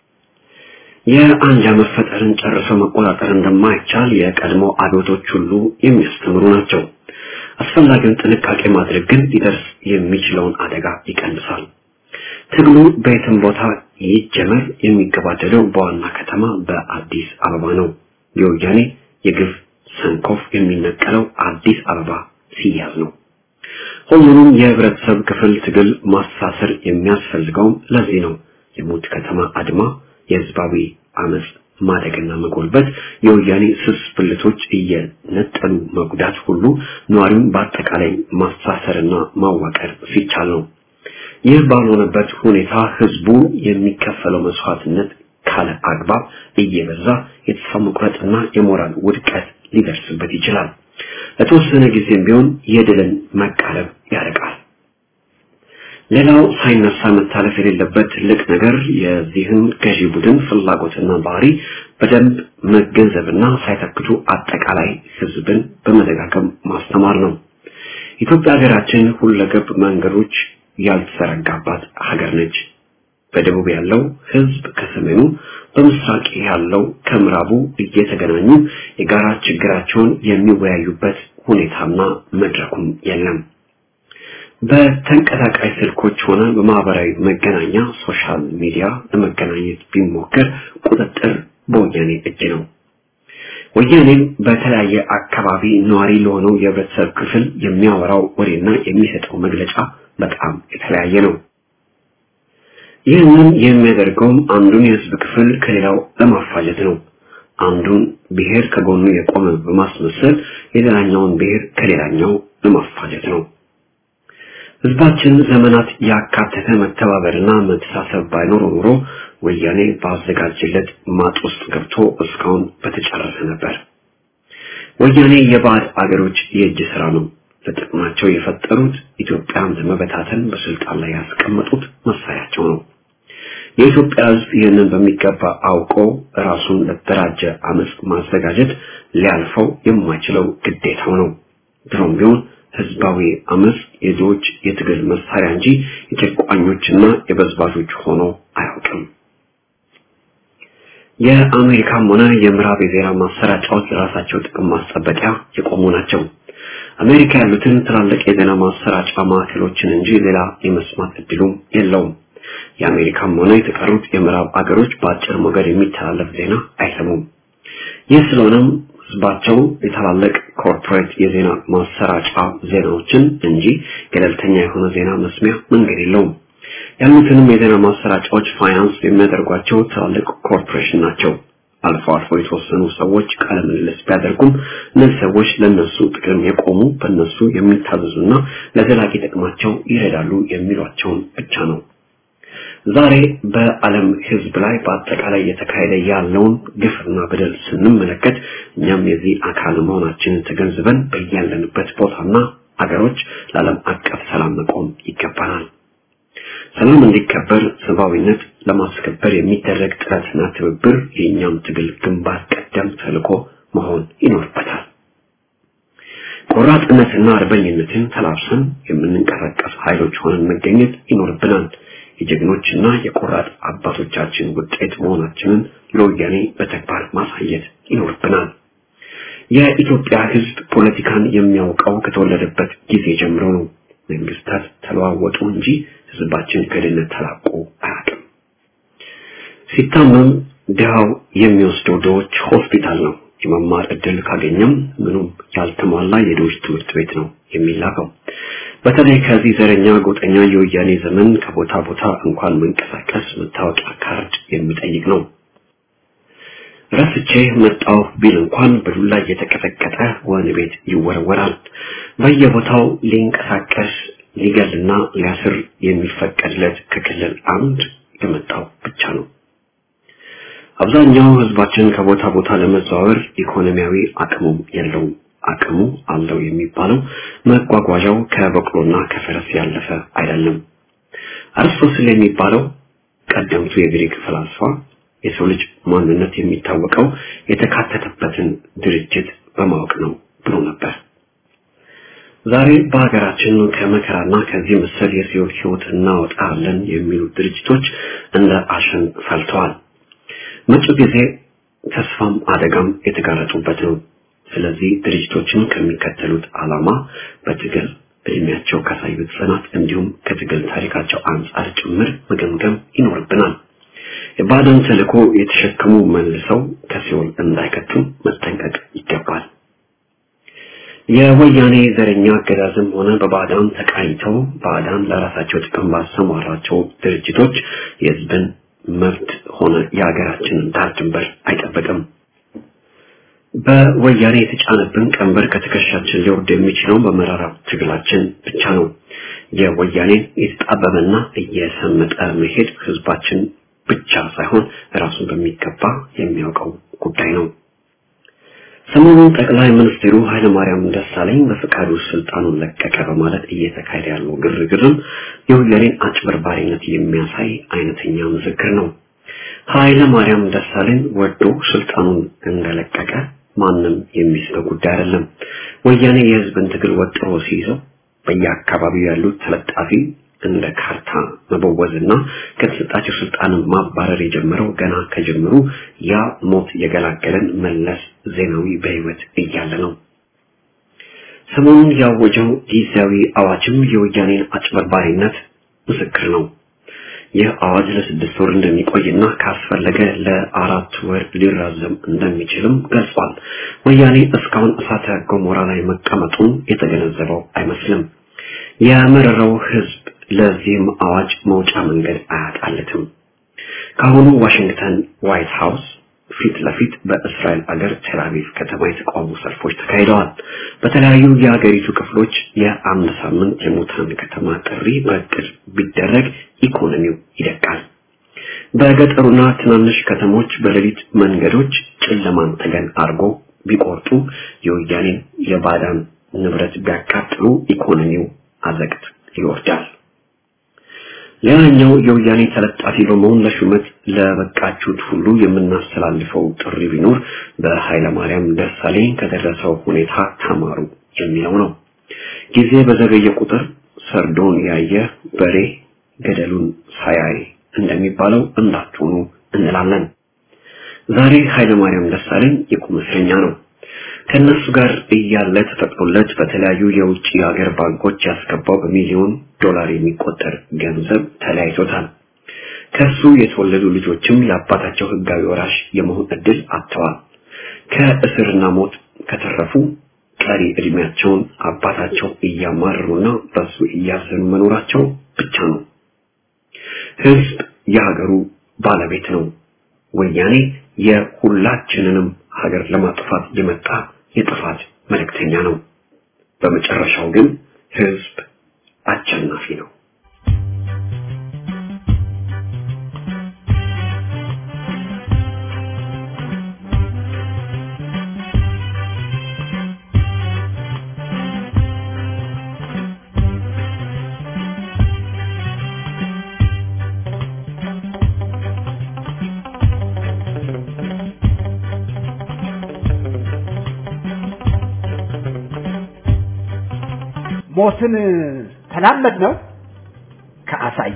Speaker 3: የአንጃ መፈጠርን ጨርሶ መቆጣጠር እንደማይቻል የቀድሞ አብዮቶች ሁሉ የሚያስተምሩ ናቸው። አስፈላጊውን ጥንቃቄ ማድረግ ግን ሊደርስ የሚችለውን አደጋ ይቀንሳል። ትግሉ በየትም ቦታ ይጀመር የሚገባደደው በዋና ከተማ በአዲስ አበባ ነው። የወያኔ የግፍ ሰንኮፍ የሚነቀለው አዲስ አበባ ሲያዝ ነው። ሁሉንም የህብረተሰብ ክፍል ትግል ማሳሰር የሚያስፈልገውም ለዚህ ነው። የሞት ከተማ አድማ፣ የህዝባዊ አመፅ ማደግና መጎልበት፣ የወያኔ ስስ ብልቶች እየነጠሉ መጉዳት ሁሉ ነዋሪውን በአጠቃላይ ማሳሰርና ማዋቀር ሲቻል ነው። ይህ ባልሆነበት ሁኔታ ህዝቡ የሚከፈለው መስዋዕትነት ካለ አግባብ እየበዛ የተስፋ መቁረጥና የሞራል ውድቀት ሊደርስበት ይችላል። ለተወሰነ ጊዜም ቢሆን የድልን መቃረብ ያርቃል። ሌላው ሳይነሳ መታለፍ የሌለበት ትልቅ ነገር የዚህን ገዢ ቡድን ፍላጎትና ባህሪ በደንብ መገንዘብና ሳይተክቱ አጠቃላይ ህዝብን በመደጋገም ማስተማር ነው። ኢትዮጵያ ሀገራችን ሁለገብ መንገዶች ያልተዘረጋባት ሀገር ነች። በደቡብ ያለው ህዝብ ከሰሜኑ፣ በምስራቅ ያለው ከምዕራቡ እየተገናኙ የጋራ ችግራቸውን የሚወያዩበት ሁኔታና መድረኩም የለም። በተንቀሳቃሽ ስልኮች ሆነ በማህበራዊ መገናኛ ሶሻል ሚዲያ ለመገናኘት ቢሞከር ቁጥጥር በወያኔ እጅ ነው። ወያኔም በተለያየ አካባቢ ነዋሪ ለሆነው የህብረተሰብ ክፍል የሚያወራው ወሬና የሚሰጠው መግለጫ በጣም የተለያየ ነው። ይህንን የሚያደርገውም አንዱን የህዝብ ክፍል ከሌላው ለማፋጀት ነው። አንዱን ብሔር ከጎኑ የቆመ በማስመሰል የሌላኛውን ብሔር ከሌላኛው ለማፋጀት ነው። ህዝባችን ዘመናት ያካተተ መተባበርና መተሳሰብ ባይኖር ኖሮ ወያኔ ባዘጋጀለት ማጥ ውስጥ ገብቶ እስካሁን በተጨረሰ ነበር። ወያኔ የባዕድ አገሮች የእጅ ስራ ነው። ለጥቅማቸው የፈጠሩት ኢትዮጵያን ለመበታተን በስልጣን ላይ ያስቀመጡት መሳሪያቸው ነው። የኢትዮጵያ ህዝብ ይህንን በሚገባ አውቆ ራሱን ለተደራጀ አመፅ ማዘጋጀት ሊያልፈው የማይችለው ግዴታው ነው። ድሮም ቢሆን ህዝባዊ አመፅ የድሆች የትግል መሳሪያ እንጂ የጨቋኞችና የበዝባዦች ሆኖ አያውቅም። የአሜሪካም ሆነ የምዕራብ የዜና ማሰራጫዎች ለራሳቸው ጥቅም ማስጠበቂያ የቆሙ ናቸው። አሜሪካ ያሉትን ትላልቅ የዜና ማሰራጫ ማዕከሎችን እንጂ ሌላ የመስማት እድሉም የለውም። የአሜሪካም ሆነ የተቀሩት የምዕራብ አገሮች በአጭር ሞገድ የሚተላለፍ ዜና አይሰሙም። ይህ ስለሆነም ህዝባቸው የታላላቅ ኮርፖሬት የዜና ማሰራጫ ዜናዎችን እንጂ ገለልተኛ የሆነ ዜና መስሚያ መንገድ የለውም። ያሉትንም የዜና ማሰራጫዎች ፋይናንስ የሚያደርጓቸው ትላልቅ ኮርፖሬሽን ናቸው። አልፎ አልፎ የተወሰኑ ሰዎች ቃለ ምልልስ ቢያደርጉም እነዚህ ሰዎች ለነሱ ጥቅም የቆሙ በእነሱ የሚታዘዙና ለዘላቂ ጥቅማቸው ይረዳሉ የሚሏቸውን ብቻ ነው። ዛሬ በዓለም ህዝብ ላይ በአጠቃላይ እየተካሄደ ያለውን ግፍና በደል ስንመለከት እኛም የዚህ አካል መሆናችንን ተገንዝበን በያለንበት ቦታና አገሮች ለዓለም አቀፍ ሰላም መቆም ይገባናል። ሰላም እንዲከበር ሰብአዊነት ለማስከበር የሚደረግ ጥረትና ትብብር የእኛም ትግል ግንባር ቀደም ተልዕኮ መሆን ይኖርበታል። ቆራጥነትና አርበኝነትን ተላብሰን የምንንቀሳቀስ ኃይሎች ሆነን መገኘት ይኖርብናል። የጀግኖችና የቆራጥ አባቶቻችን ውጤት መሆናችንን ለወያኔ በተግባር ማሳየት ይኖርብናል። የኢትዮጵያ ህዝብ ፖለቲካን የሚያውቀው ከተወለደበት ጊዜ ጀምሮ ነው። መንግስታት ተለዋወጡ እንጂ ህዝባችን ከድህነት ተላቆ አያውቅም። ሲታመም ድሃው የሚወስደው ድሆች ሆስፒታል ነው። የመማር እድል ካገኘም ምኑም ያልተሟላ የድሆች ትምህርት ቤት ነው የሚላከው። በተለይ ከዚህ ዘረኛ ጎጠኛ የወያኔ ዘመን ከቦታ ቦታ እንኳን መንቀሳቀስ መታወቂያ ካርድ የሚጠይቅ ነው። ረስቼ መጣሁ ቢል እንኳን በዱላ እየተቀጠቀጠ ወህኒ ቤት ይወረወራል። በየቦታው ሊንቀሳቀስ ሊገልና ሊያስር የሚፈቀድለት ከክልል አንድ የመጣው ብቻ ነው። አብዛኛው ህዝባችን ከቦታ ቦታ ለመዘዋወር ኢኮኖሚያዊ አቅሙም የለውም። አቅሙ አለው የሚባለው መጓጓዣው ከበቅሎና ከፈረስ ያለፈ አይደለም። አርስቶትል የሚባለው ቀደምቱ የግሪክ ፈላስፋ የሰው ልጅ ማንነት የሚታወቀው የተካተተበትን ድርጅት በማወቅ ነው ብሎ ነበር። ዛሬ በሀገራችን ከመከራና ከዚህ መሰል የሰው ህይወት እናወጣለን የሚሉ ድርጅቶች እንደ አሸን ፈልተዋል። መጪው ጊዜ ተስፋም አደጋም የተጋረጡበት ነው። ስለዚህ ድርጅቶችን ከሚከተሉት ዓላማ በትግል እድሜያቸው ካሳዩት ጽናት እንዲሁም ከትግል ታሪካቸው አንጻር ጭምር መገምገም ይኖርብናል። የባዕዳን ተልእኮ የተሸከሙ መልሰው ከሲኦል እንዳይከቱ መጠንቀቅ ይገባል። የወያኔ ዘረኛ አገዛዝም ሆነ በባዕዳን ተቃኝተው ባዕዳን ለራሳቸው ጥቅም ባሰማራቸው ድርጅቶች የህዝብን መብት ሆነ የሀገራችንን ዳር ድንበር አይጠብቅም። በወያኔ የተጫነብን ቀንበር ከትከሻችን ሊወርድ የሚችለው በመራራ ትግላችን ብቻ ነው። የወያኔን የተጣበበና እየሰመጠ መሄድ ህዝባችን ብቻ ሳይሆን ራሱን በሚገባ የሚያውቀው ጉዳይ ነው። ሰሞኑን ጠቅላይ ሚኒስትሩ ኃይለማርያም ደሳለኝ በፈቃዱ ስልጣኑን ለቀቀ በማለት እየተካሄደ ያለው ግርግርም የወያኔን አጭበርባሪነት የሚያሳይ አይነተኛ ምስክር ነው። ኃይለማርያም ደሳለኝ ወዶ ስልጣኑን እንደለቀቀ ማንም የሚስበው ጉዳይ አይደለም። ወያኔ የህዝብን ትግል ወጥሮ ሲይዘው በየአካባቢው ያሉት ተለጣፊ እንደ ካርታ መበወዝና ከተሰጣቸው ስልጣን ማባረር የጀመረው ገና ከጀምሩ ያ ሞት የገላገለን መለስ ዜናዊ በህይወት እያለ ነው። ሰሞኑን ያወጀው ጊዜያዊ አዋጅም የወያኔን አጭበርባሪነት ምስክር ነው። ይህ አዋጅ ለስድስት ወር እንደሚቆይና ካስፈለገ ለአራት ወር ሊራዘም እንደሚችልም ገልጿል። ወያኔ እስካሁን እሳተ ገሞራ ላይ መቀመጡን የተገነዘበው አይመስልም። የመረረው ህዝብ ለዚህም አዋጅ መውጫ መንገድ አያጣለትም። ከአሁኑ ዋሽንግተን ዋይት ሃውስ ፊት ለፊት በእስራኤል አገር ቴልአቪቭ ከተማ የተቃውሞ ሰልፎች ተካሂደዋል። በተለያዩ የሀገሪቱ ክፍሎች የአንድ ሳምንት የሙታን ከተማ ጥሪ በእቅድ ቢደረግ ኢኮኖሚው ይደቃል። በገጠሩና ትናንሽ ከተሞች በሌሊት መንገዶች ጨለማን ተገን አድርጎ ቢቆርጡ የወያኔን የባዳን ንብረት ቢያቃጥሉ ኢኮኖሚው አዘቅት ይወርዳል። ሌላኛው የወያኔ ተለጣፊ በመሆን ለሹመት ለበቃችሁት ሁሉ የምናስተላልፈው ጥሪ ቢኖር በኃይለማርያም ደሳለኝ ከደረሰው ሁኔታ ተማሩ የሚለው ነው። ጊዜ በዘገየ ቁጥር ሰርዶን ያየ በሬ ገደሉን ሳያይ እንደሚባለው እንዳትሆኑ እንላለን። ዛሬ ኃይለማርያም ደሳለኝ የቁም እስረኛ ነው። ከነሱ ጋር እያለ ተፈቅዶለት በተለያዩ የውጭ ሀገር ባንኮች ያስገባው በሚሊዮን ዶላር የሚቆጠር ገንዘብ ተለያይቶታል። ከሱ የተወለዱ ልጆችም የአባታቸው ህጋዊ ወራሽ የመሆን እድል አጥተዋል። ከእስርና ሞት ከተረፉ ቀሪ እድሜያቸውን አባታቸው እያማረሩና በሱ እያዘኑ መኖራቸው ብቻ ነው። ህዝብ የሀገሩ ባለቤት ነው። ወያኔ የሁላችንንም ሀገር ለማጥፋት የመጣ የጥፋት መልእክተኛ ነው። በመጨረሻው ግን ህዝብ አሸናፊ ነው።
Speaker 4: ሞትን ተላመድ ነው ከአሳየ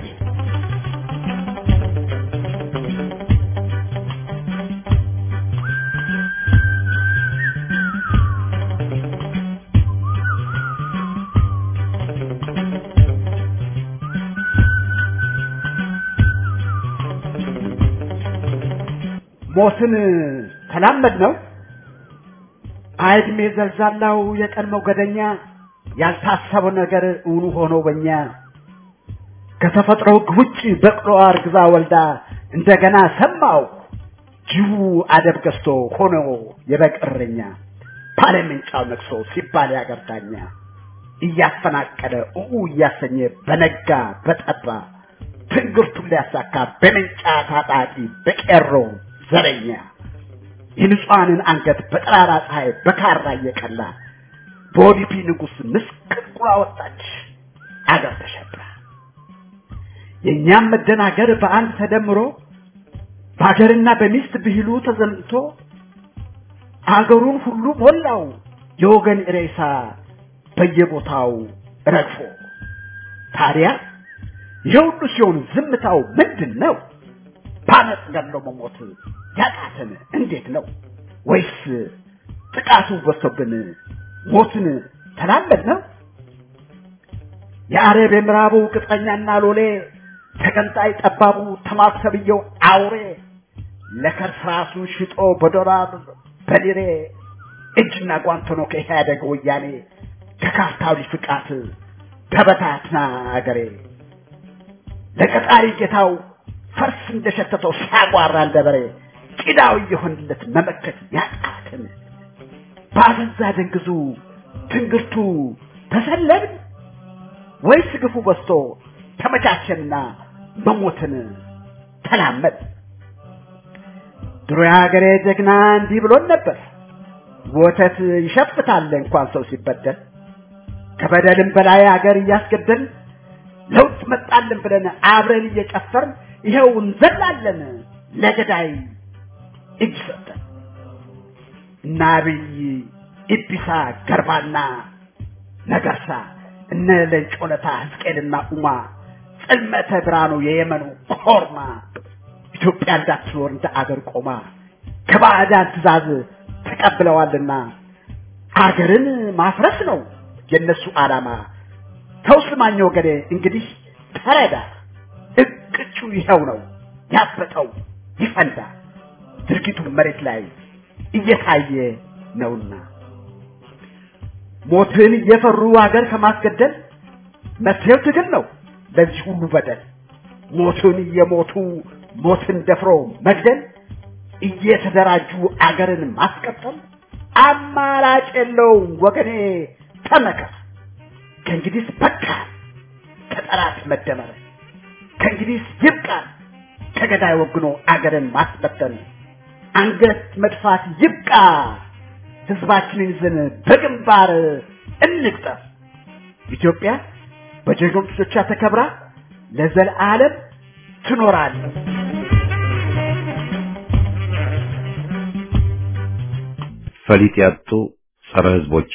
Speaker 4: ሞትን ተላመድ ነው አይድሜ ዘልዛላው የቀን ሞገደኛ ያልታሰበው ነገር እውን ሆኖ በእኛ ከተፈጥሮ ሕግ ውጭ በቅሎ አርግዛ ወልዳ እንደገና ሰማው ጅቡ አደብ ገዝቶ ሆኖ የበቀረኛ ባለምንጫው ነቅሶ ሲባል ያገርዳኛ እያፈናቀለ ኡኡ እያሰኘ በነጋ በጠባ ትንግርቱን ሊያሳካ በምንጫ ታጣቂ በቄሮ ዘረኛ የንጹሐንን አንገት በጠራራ ፀሐይ በካራ እየቀላ በኦዲፒ ንጉሥ ምስቅልቁላ ወጣች አገር ተሸብራ። የእኛም መደናገር በአንድ ተደምሮ በሀገርና በሚስት ብሂሉ ተዘምቶ አገሩን ሁሉ ሞላው የወገን ሬሳ በየቦታው ረግፎ። ታዲያ ይህ ሁሉ ሲሆን ዝምታው ምንድን ነው? በአመፅ ገድሎ መሞት ያቃተን እንዴት ነው? ወይስ ጥቃቱ በዝቶብን ሞትን ተላመድ ነው? የአረብ የምዕራቡ ቅጥረኛና ሎሌ ተገንጣይ ጠባቡ ተማሰብየው አውሬ ለከርስ ራሱን ሽጦ በዶላር በሊሬ እጅና ጓንት ሆኖ ከኢህአደግ ወያኔ ከካርታዊ ፍቃት ተበታትና አገሬ ለቀጣሪ ጌታው ፈርስ እንደሸተተው ሲያጓራ እንደበሬ ቂዳው እየሆንለት መመከት ያቃትን በአፈዛ ደንግዙ ትንግርቱ ተሰለብን ወይስ ግፉ በዝቶ ተመቻቸንና መሞትን ተላመድ? ድሮ የሀገሬ ጀግና እንዲህ ብሎን ነበር። ወተት ይሸፍታል እንኳን ሰው ሲበደል፣ ከበደልም በላይ ሀገር እያስገደል ለውጥ መጣልን ብለን አብረን እየጨፈርን ይኸው እንዘላለን ለገዳይ እጅ ሰጠን። እነ አብይ ኢቢሳ ገርባና ነገርሳ እነ ለንጮለታ ሕዝቅኤልና ኡማ ጽልመተ ብርሃኑ የየመኑ ኮርማ ኢትዮጵያ እንዳትኖር እንደ አገር ቆማ ከባዕዳን ትእዛዝ ተቀብለዋልና አገርን ማፍረስ ነው የነሱ ዓላማ። ተው ስማኝ ወገኔ እንግዲህ ተረዳ፣ እቅጩ ይኸው ነው ያበጠው ይፈንዳ፣ ድርጊቱ መሬት ላይ እየታየ ነውና ሞትን እየፈሩ ሀገር ከማስገደል መፍትሄው ትግል ነው ለዚህ ሁሉ በደል። ሞትን እየሞቱ ሞትን ደፍሮ መግደል፣ እየተደራጁ አገርን ማስቀጠል አማራጭ የለውም ወገኔ ተመከር። ከእንግዲህ በቃ ከጠላት መደመር፣ ከእንግዲህ ይብቃ ከገዳይ ወግኖ አገርን ማስበተን፣ አንገት መድፋት ይብቃ። ህዝባችንን ይዘን በግንባር እንቅጠር። ኢትዮጵያ በጀግኖች ልጆቿ ተከብራ ለዘለዓለም ትኖራለች።
Speaker 1: ፈሊጥ ያጡ ጸረ ህዝቦች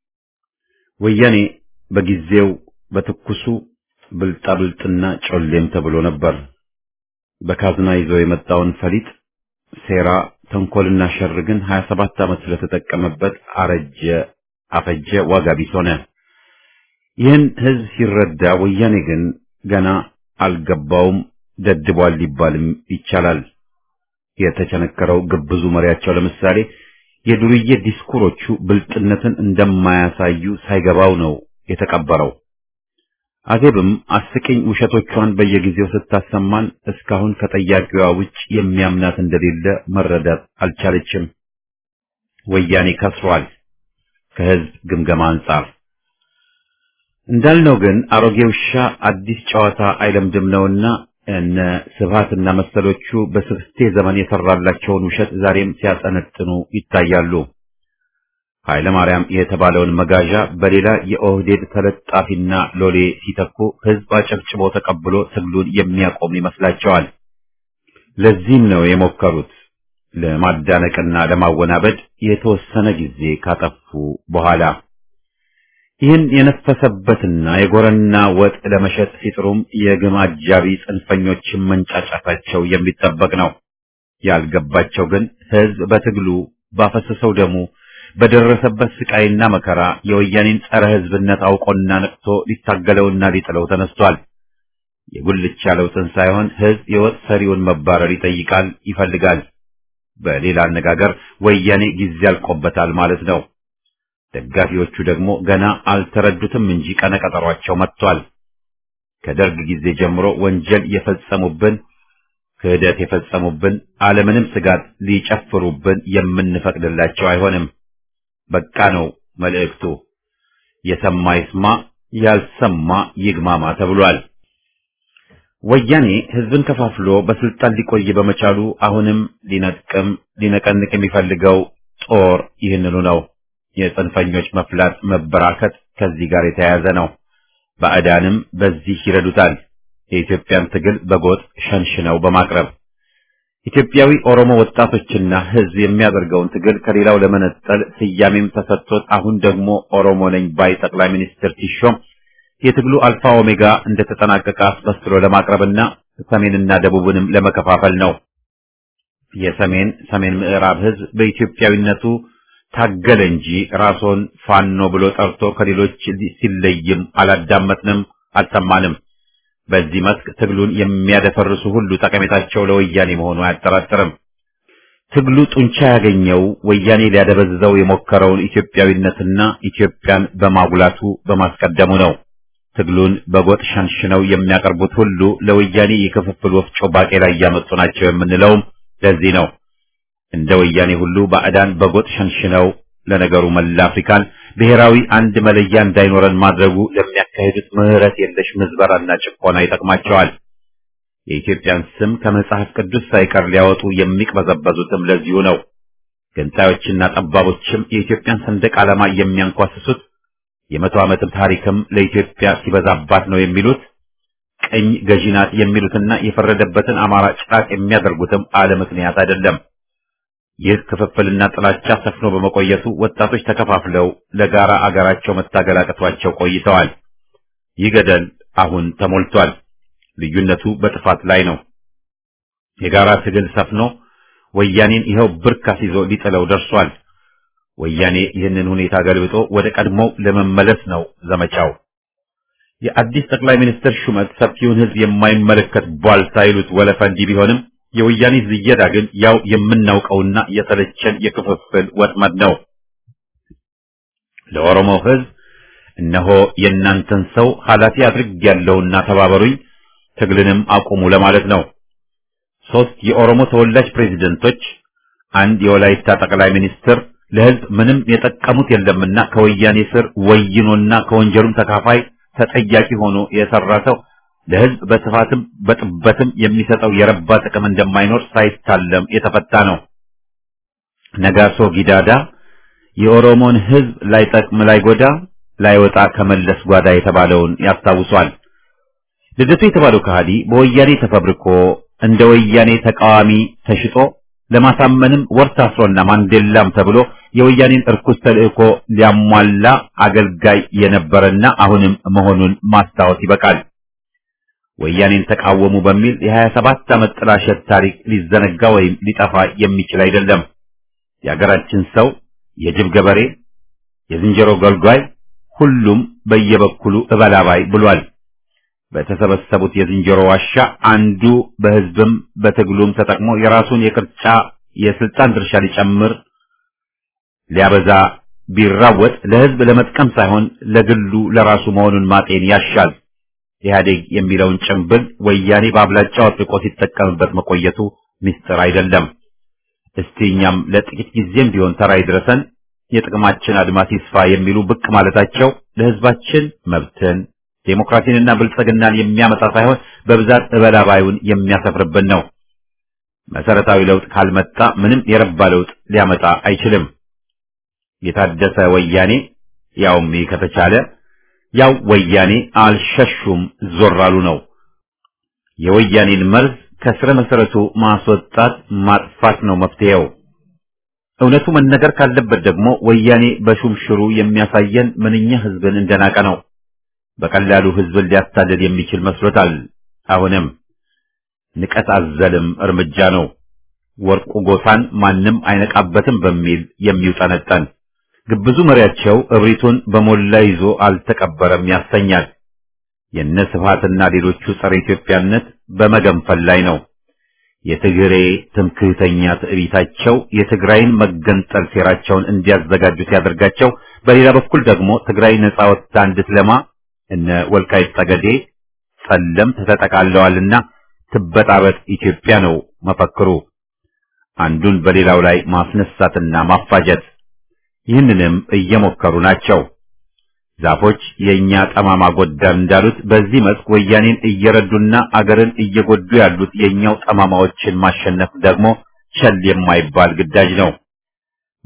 Speaker 1: ወያኔ በጊዜው በትኩሱ ብልጣብልጥና ጮሌም ተብሎ ነበር። በካዝና ይዞ የመጣውን ፈሊጥ ሴራ፣ ተንኮልና ሸር ግን 27 ዓመት ስለተጠቀመበት አረጀ፣ አፈጀ፣ ዋጋ ቢስ ሆነ። ይህን ህዝብ ሲረዳ ወያኔ ግን ገና አልገባውም፣ ደድቧል ሊባልም ይቻላል። የተቸነከረው ግብዙ መሪያቸው ለምሳሌ የዱርዬ ዲስኩሮቹ ብልጥነትን እንደማያሳዩ ሳይገባው ነው የተቀበረው። አዜብም አስቂኝ ውሸቶቿን በየጊዜው ስታሰማን እስካሁን ከጠያቂዋ ውጭ የሚያምናት እንደሌለ መረዳት አልቻለችም። ወያኔ ከስሯል ከህዝብ ግምገማ አንጻር። እንዳልነው ግን አሮጌ ውሻ አዲስ ጨዋታ አይለምድም ነውና እነ ስብሃትና መሰሎቹ በስብስቴ ዘመን የሰራላቸውን ውሸት ዛሬም ሲያጠነጥኑ ይታያሉ። ኃይለ ማርያም የተባለውን መጋዣ በሌላ የኦህዴድ ተለጣፊና ሎሌ ሲተኩ ህዝብ አጨብጭቦ ተቀብሎ ትግሉን የሚያቆም ይመስላቸዋል። ለዚህም ነው የሞከሩት ለማዳነቅና ለማወናበድ የተወሰነ ጊዜ ካጠፉ በኋላ ይህን የነፈሰበትና የጎረና ወጥ ለመሸጥ ሲጥሩም የግም አጃቢ ጽንፈኞችን መንጫጫታቸው የሚጠበቅ ነው። ያልገባቸው ግን ህዝብ በትግሉ ባፈሰሰው ደሙ በደረሰበት ስቃይና መከራ የወያኔን ጸረ ህዝብነት አውቆና ነቅቶ ሊታገለውና ሊጥለው ተነስቷል። የጉልቻ ለውጥን ሳይሆን ህዝብ የወጥ ሰሪውን መባረር ይጠይቃል፣ ይፈልጋል። በሌላ አነጋገር ወያኔ ጊዜ አልቆበታል ማለት ነው። ደጋፊዎቹ ደግሞ ገና አልተረዱትም እንጂ ቀነቀጠሯቸው መጥቷል። ከደርግ ጊዜ ጀምሮ ወንጀል የፈጸሙብን ክህደት የፈጸሙብን አለምንም ስጋት ሊጨፍሩብን የምንፈቅድላቸው አይሆንም። በቃ ነው መልእክቱ። የሰማ ይስማ፣ ያልሰማ ይግማማ ተብሏል። ወያኔ ህዝብን ከፋፍሎ በስልጣን ሊቆይ በመቻሉ አሁንም ሊነቅም ሊነቀንቅ የሚፈልገው ጦር ይህንኑ ነው። የጽንፈኞች መፍላት መበራከት ከዚህ ጋር የተያያዘ ነው። ባዕዳንም በዚህ ይረዱታል። የኢትዮጵያን ትግል በጎጥ ሸንሽነው በማቅረብ ኢትዮጵያዊ ኦሮሞ ወጣቶችና ሕዝብ የሚያደርገውን ትግል ከሌላው ለመነጠል ስያሜም ተሰጥቶት አሁን ደግሞ ኦሮሞ ነኝ ባይ ጠቅላይ ሚኒስትር ሲሾም የትግሉ አልፋ ኦሜጋ እንደተጠናቀቀ አስመስሎ ለማቅረብና ሰሜንና ደቡብንም ለመከፋፈል ነው። የሰሜን ሰሜን ምዕራብ ሕዝብ በኢትዮጵያዊነቱ ታገለ እንጂ ራስዎን ፋኖ ብሎ ጠርቶ ከሌሎች ሲለይም አላዳመጥንም፣ አልሰማንም። በዚህ መስክ ትግሉን የሚያደፈርሱ ሁሉ ጠቀሜታቸው ለወያኔ መሆኑ አያጠራጥርም። ትግሉ ጡንቻ ያገኘው ወያኔ ሊያደበዝዘው የሞከረውን ኢትዮጵያዊነትና ኢትዮጵያን በማጉላቱ በማስቀደሙ ነው። ትግሉን በጎጥ ሸንሽነው የሚያቀርቡት ሁሉ ለወያኔ የክፍፍል ወፍጮ ባቄላ እያመጡ ናቸው የምንለውም ለዚህ ነው። እንደ ወያኔ ሁሉ ባዕዳን በጎጥ ሸንሽነው ለነገሩ መላ አፍሪካን ብሔራዊ አንድ መለያ እንዳይኖረን ማድረጉ ለሚያካሂዱት ምህረት የለሽ ምዝበራና ጭቆና ይጠቅማቸዋል። የኢትዮጵያን ስም ከመጽሐፍ ቅዱስ ሳይቀር ሊያወጡ የሚቅበዘበዙትም ለዚሁ ነው። ገንጣዮችና ጠባቦችም የኢትዮጵያን ሰንደቅ ዓላማ የሚያንኳስሱት የመቶ ዓመትም ታሪክም ለኢትዮጵያ ሲበዛባት ነው የሚሉት ቀኝ ገዢ ናት የሚሉትና የፈረደበትን አማራ ጭራቅ የሚያደርጉትም አለ ምክንያት አይደለም። ይህ ክፍፍልና ጥላቻ ሰፍኖ በመቆየቱ ወጣቶች ተከፋፍለው ለጋራ አገራቸው መታገል አቅቷቸው ቆይተዋል። ይህ ገደል አሁን ተሞልቷል። ልዩነቱ በጥፋት ላይ ነው። የጋራ ትግል ሰፍኖ ወያኔን ይኸው ብርካስ ይዞ ሊጥለው ደርሷል። ወያኔ ይህንን ሁኔታ ገልብጦ ወደ ቀድሞው ለመመለስ ነው ዘመቻው። የአዲስ ጠቅላይ ሚኒስትር ሹመት ሰፊውን ሕዝብ የማይመለከት ቧልታ ይሉት ወለፈ እንዲህ ቢሆንም የወያኔ ዝየዳ ግን ያው የምናውቀውና የተለቸን የክፍፍል ወጥመድ ነው። ለኦሮሞ ሕዝብ እነሆ የእናንተን ሰው ኃላፊ አድርጌያለሁና ተባበሩኝ፣ ትግልንም አቁሙ ለማለት ነው። ሶስት የኦሮሞ ተወላጅ ፕሬዝደንቶች፣ አንድ የወላይታ ጠቅላይ ሚኒስትር ለሕዝብ ምንም የጠቀሙት የለምና ከወያኔ ስር ወይኖና ከወንጀሉም ተካፋይ ተጠያቂ ሆኖ የሰራ ሰው ለሕዝብ በስፋትም በጥበትም የሚሰጠው የረባ ጥቅም እንደማይኖር ሳይታለም የተፈታ ነው። ነጋሶ ጊዳዳ የኦሮሞን ሕዝብ ላይጠቅም ላይጎዳ ላይወጣ ከመለስ ጓዳ የተባለውን ያስታውሷል። ልደቱ የተባለው ከሃዲ በወያኔ ተፈብርኮ እንደ ወያኔ ተቃዋሚ ተሽጦ ለማሳመንም ወር ታስሮና ማንዴላም ተብሎ የወያኔን እርኩስ ተልእኮ ሊያሟላ አገልጋይ የነበረና አሁንም መሆኑን ማስታወስ ይበቃል። ወያኔን ተቃወሙ በሚል የሀያ ሰባት ዓመት ጥላሸት ታሪክ ሊዘነጋ ወይም ሊጠፋ የሚችል አይደለም። የአገራችን ሰው የጅብ ገበሬ፣ የዝንጀሮ ገልጓይ፣ ሁሉም በየበኩሉ እበላባይ ብሏል። በተሰበሰቡት የዝንጀሮ ዋሻ አንዱ በሕዝብም በትግሉም ተጠቅሞ የራሱን የቅርጫ የስልጣን ድርሻ ሊጨምር ሊያበዛ ቢራወጥ ለሕዝብ ለመጥቀም ሳይሆን ለግሉ ለራሱ መሆኑን ማጤን ያሻል። ኢህአዴግ የሚለውን ጭምብል ወያኔ በአብላጫው አጥብቆ ሲጠቀምበት መቆየቱ ምስጢር አይደለም። እስቲ እኛም ለጥቂት ጊዜም ቢሆን ተራ ይድረሰን፣ የጥቅማችን አድማስ ይስፋ የሚሉ ብቅ ማለታቸው ለሕዝባችን መብትን ዴሞክራሲንና ብልጽግናን የሚያመጣ ሳይሆን በብዛት እበላባዩን የሚያሰፍርብን ነው። መሰረታዊ ለውጥ ካልመጣ ምንም የረባ ለውጥ ሊያመጣ አይችልም። የታደሰ ወያኔ ያውም ከተቻለ ያው ወያኔ አልሸሹም ዞር አሉ ነው። የወያኔን መርዝ ከስረ መሰረቱ ማስወጣት ማጥፋት ነው መፍትሄው። እውነቱ መነገር ካለበት ደግሞ ወያኔ በሹምሽሩ የሚያሳየን ምንኛ ህዝብን እንደናቀ ነው። በቀላሉ ህዝብን ሊያታልል የሚችል መስሎታል። አሁንም ንቀት አዘልም እርምጃ ነው። ወርቁ ጎሳን ማንም አይነቃበትም በሚል የሚውጠነጠን ግብዙ መሪያቸው እብሪቱን በሞላ ይዞ አልተቀበረም ያሰኛል። የነ ስብሃትና ሌሎቹ ጸረ ኢትዮጵያነት በመገንፈል ላይ ነው። የትግሬ ትምክህተኛ ትዕቢታቸው የትግራይን መገንጠል ሴራቸውን እንዲያዘጋጁ ሲያደርጋቸው፣ በሌላ በኩል ደግሞ ትግራይ ነጻ ወጥታ እንድትለማ እነ ወልቃይት ጠገዴ ጸለምት ተጠቃለዋልና ትበጣበጥ ኢትዮጵያ ነው መፈክሩ። አንዱን በሌላው ላይ ማስነሳትና ማፋጀት ይህንንም እየሞከሩ ናቸው። ዛፎች የኛ ጠማማ ጎዳን እንዳሉት በዚህ መስክ ወያኔን እየረዱና አገርን እየጎዱ ያሉት የኛው ጠማማዎችን ማሸነፍ ደግሞ ቸል የማይባል ግዳጅ ነው።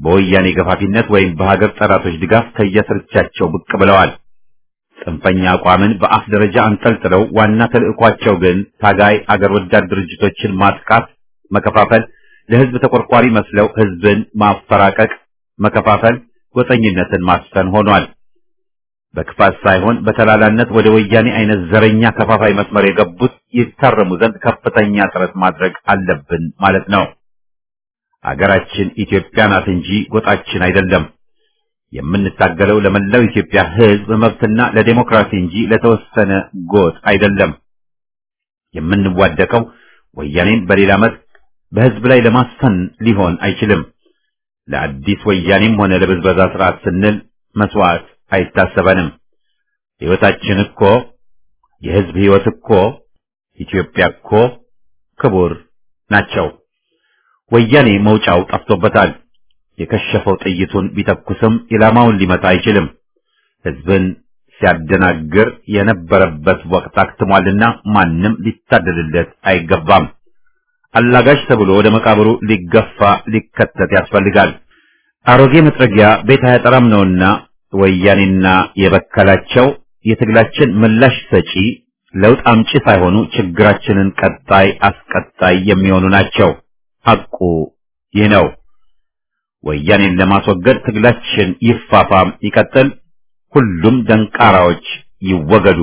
Speaker 1: በወያኔ ገፋፊነት ወይም በሀገር ጠላቶች ድጋፍ ከየስርቻቸው ብቅ ብለዋል። ጽንፈኛ አቋምን በአፍ ደረጃ አንጠልጥለው ዋና ተልዕኳቸው ግን ታጋይ አገር ወዳድ ድርጅቶችን ማጥቃት፣ መከፋፈል፣ ለህዝብ ተቆርቋሪ መስለው ህዝብን ማፈራቀቅ፣ መከፋፈል፣ ጎጠኝነትን ማስፈን ሆኗል። በክፋት ሳይሆን በተላላነት ወደ ወያኔ አይነት ዘረኛ ከፋፋይ መስመር የገቡት ይታረሙ ዘንድ ከፍተኛ ጥረት ማድረግ አለብን ማለት ነው። አገራችን ኢትዮጵያ ናት እንጂ ጎጣችን አይደለም። የምንታገለው ለመላው ኢትዮጵያ ህዝብ መብትና ለዴሞክራሲ እንጂ ለተወሰነ ጎጥ አይደለም። የምንዋደቀው ወያኔን በሌላ መልክ በህዝብ ላይ ለማስፈን ሊሆን አይችልም። ለአዲስ ወያኔም ሆነ ለብዝበዛ ስርዓት ስንል መስዋዕት አይታሰበንም። ህይወታችን እኮ የህዝብ ህይወት እኮ ኢትዮጵያ እኮ ክቡር ናቸው። ወያኔ መውጫው ጠፍቶበታል። የከሸፈው ጥይቱን ቢተኩስም ኢላማውን ሊመታ አይችልም። ህዝብን ሲያደናግር የነበረበት ወቅት አክትሟልና ማንም ሊታደልለት አይገባም። አላጋሽ ተብሎ ወደ መቃብሩ ሊገፋ ሊከተት ያስፈልጋል። አሮጌ መጥረጊያ ቤት አያጠራም ነውና ወያኔና የበከላቸው የትግላችን ምላሽ ሰጪ ለውጥ አምጪ ሳይሆኑ ችግራችንን ቀጣይ አስቀጣይ የሚሆኑ ናቸው። ሐቁ ይህ ነው። ወያኔን ለማስወገድ ትግላችን ይፋፋም ይቀጥል። ሁሉም ደንቃራዎች ይወገዱ።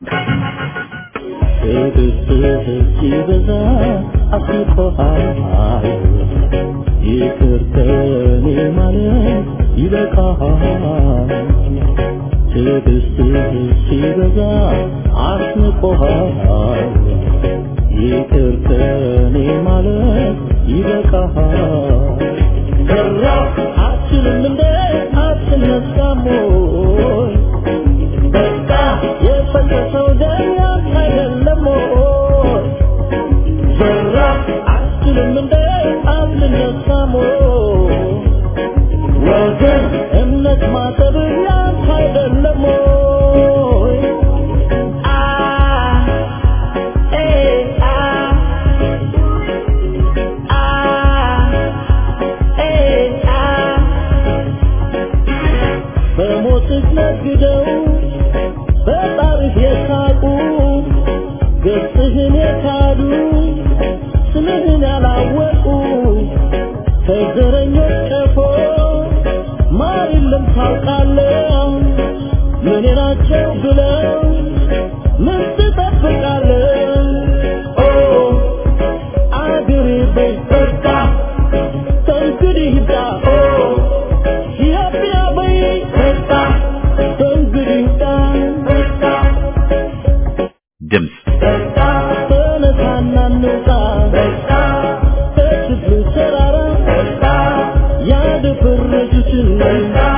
Speaker 5: ሲበዛ አስቆሃል ይቅር ከኔ ማለት ይበቃሃል ትዕግስትህ ሲበዛ አስንቆሃል ይቅር ከኔ ማለት ይበቃሃል ሰራ አትችልም እንደ አትነሳም ወይ በቃ የፈሰሰው ደም ያንተ አይደለም ወይ ሰራ አትችልም እንደ አትነሳም ወይ ወገን እምነት ማጠብ ያንተ አይደለም ወይ አ ኤ አ አ ኤ አ በሞትህ ነግደው በጣርህ የሳቁ ገጽህን የካዱ ስምህን ያላወቁ ከዘረኞች ቀፎ ማር የለም ታውቃለህ ምን ናቸው ብለው ምን ትጠብቃለህ ኦ አገሬ በይ በቃ ከእንግዲህ ይብቃ ኦ ኢትዮጵያ በይ በቃ ከእንግዲህ ይብቃ በቃ
Speaker 1: ድምፅ
Speaker 5: በቃ ተነሳና እንውጣ በቃ ከችግሩ ተራራ በቃ ያደፈረሱትን በቃ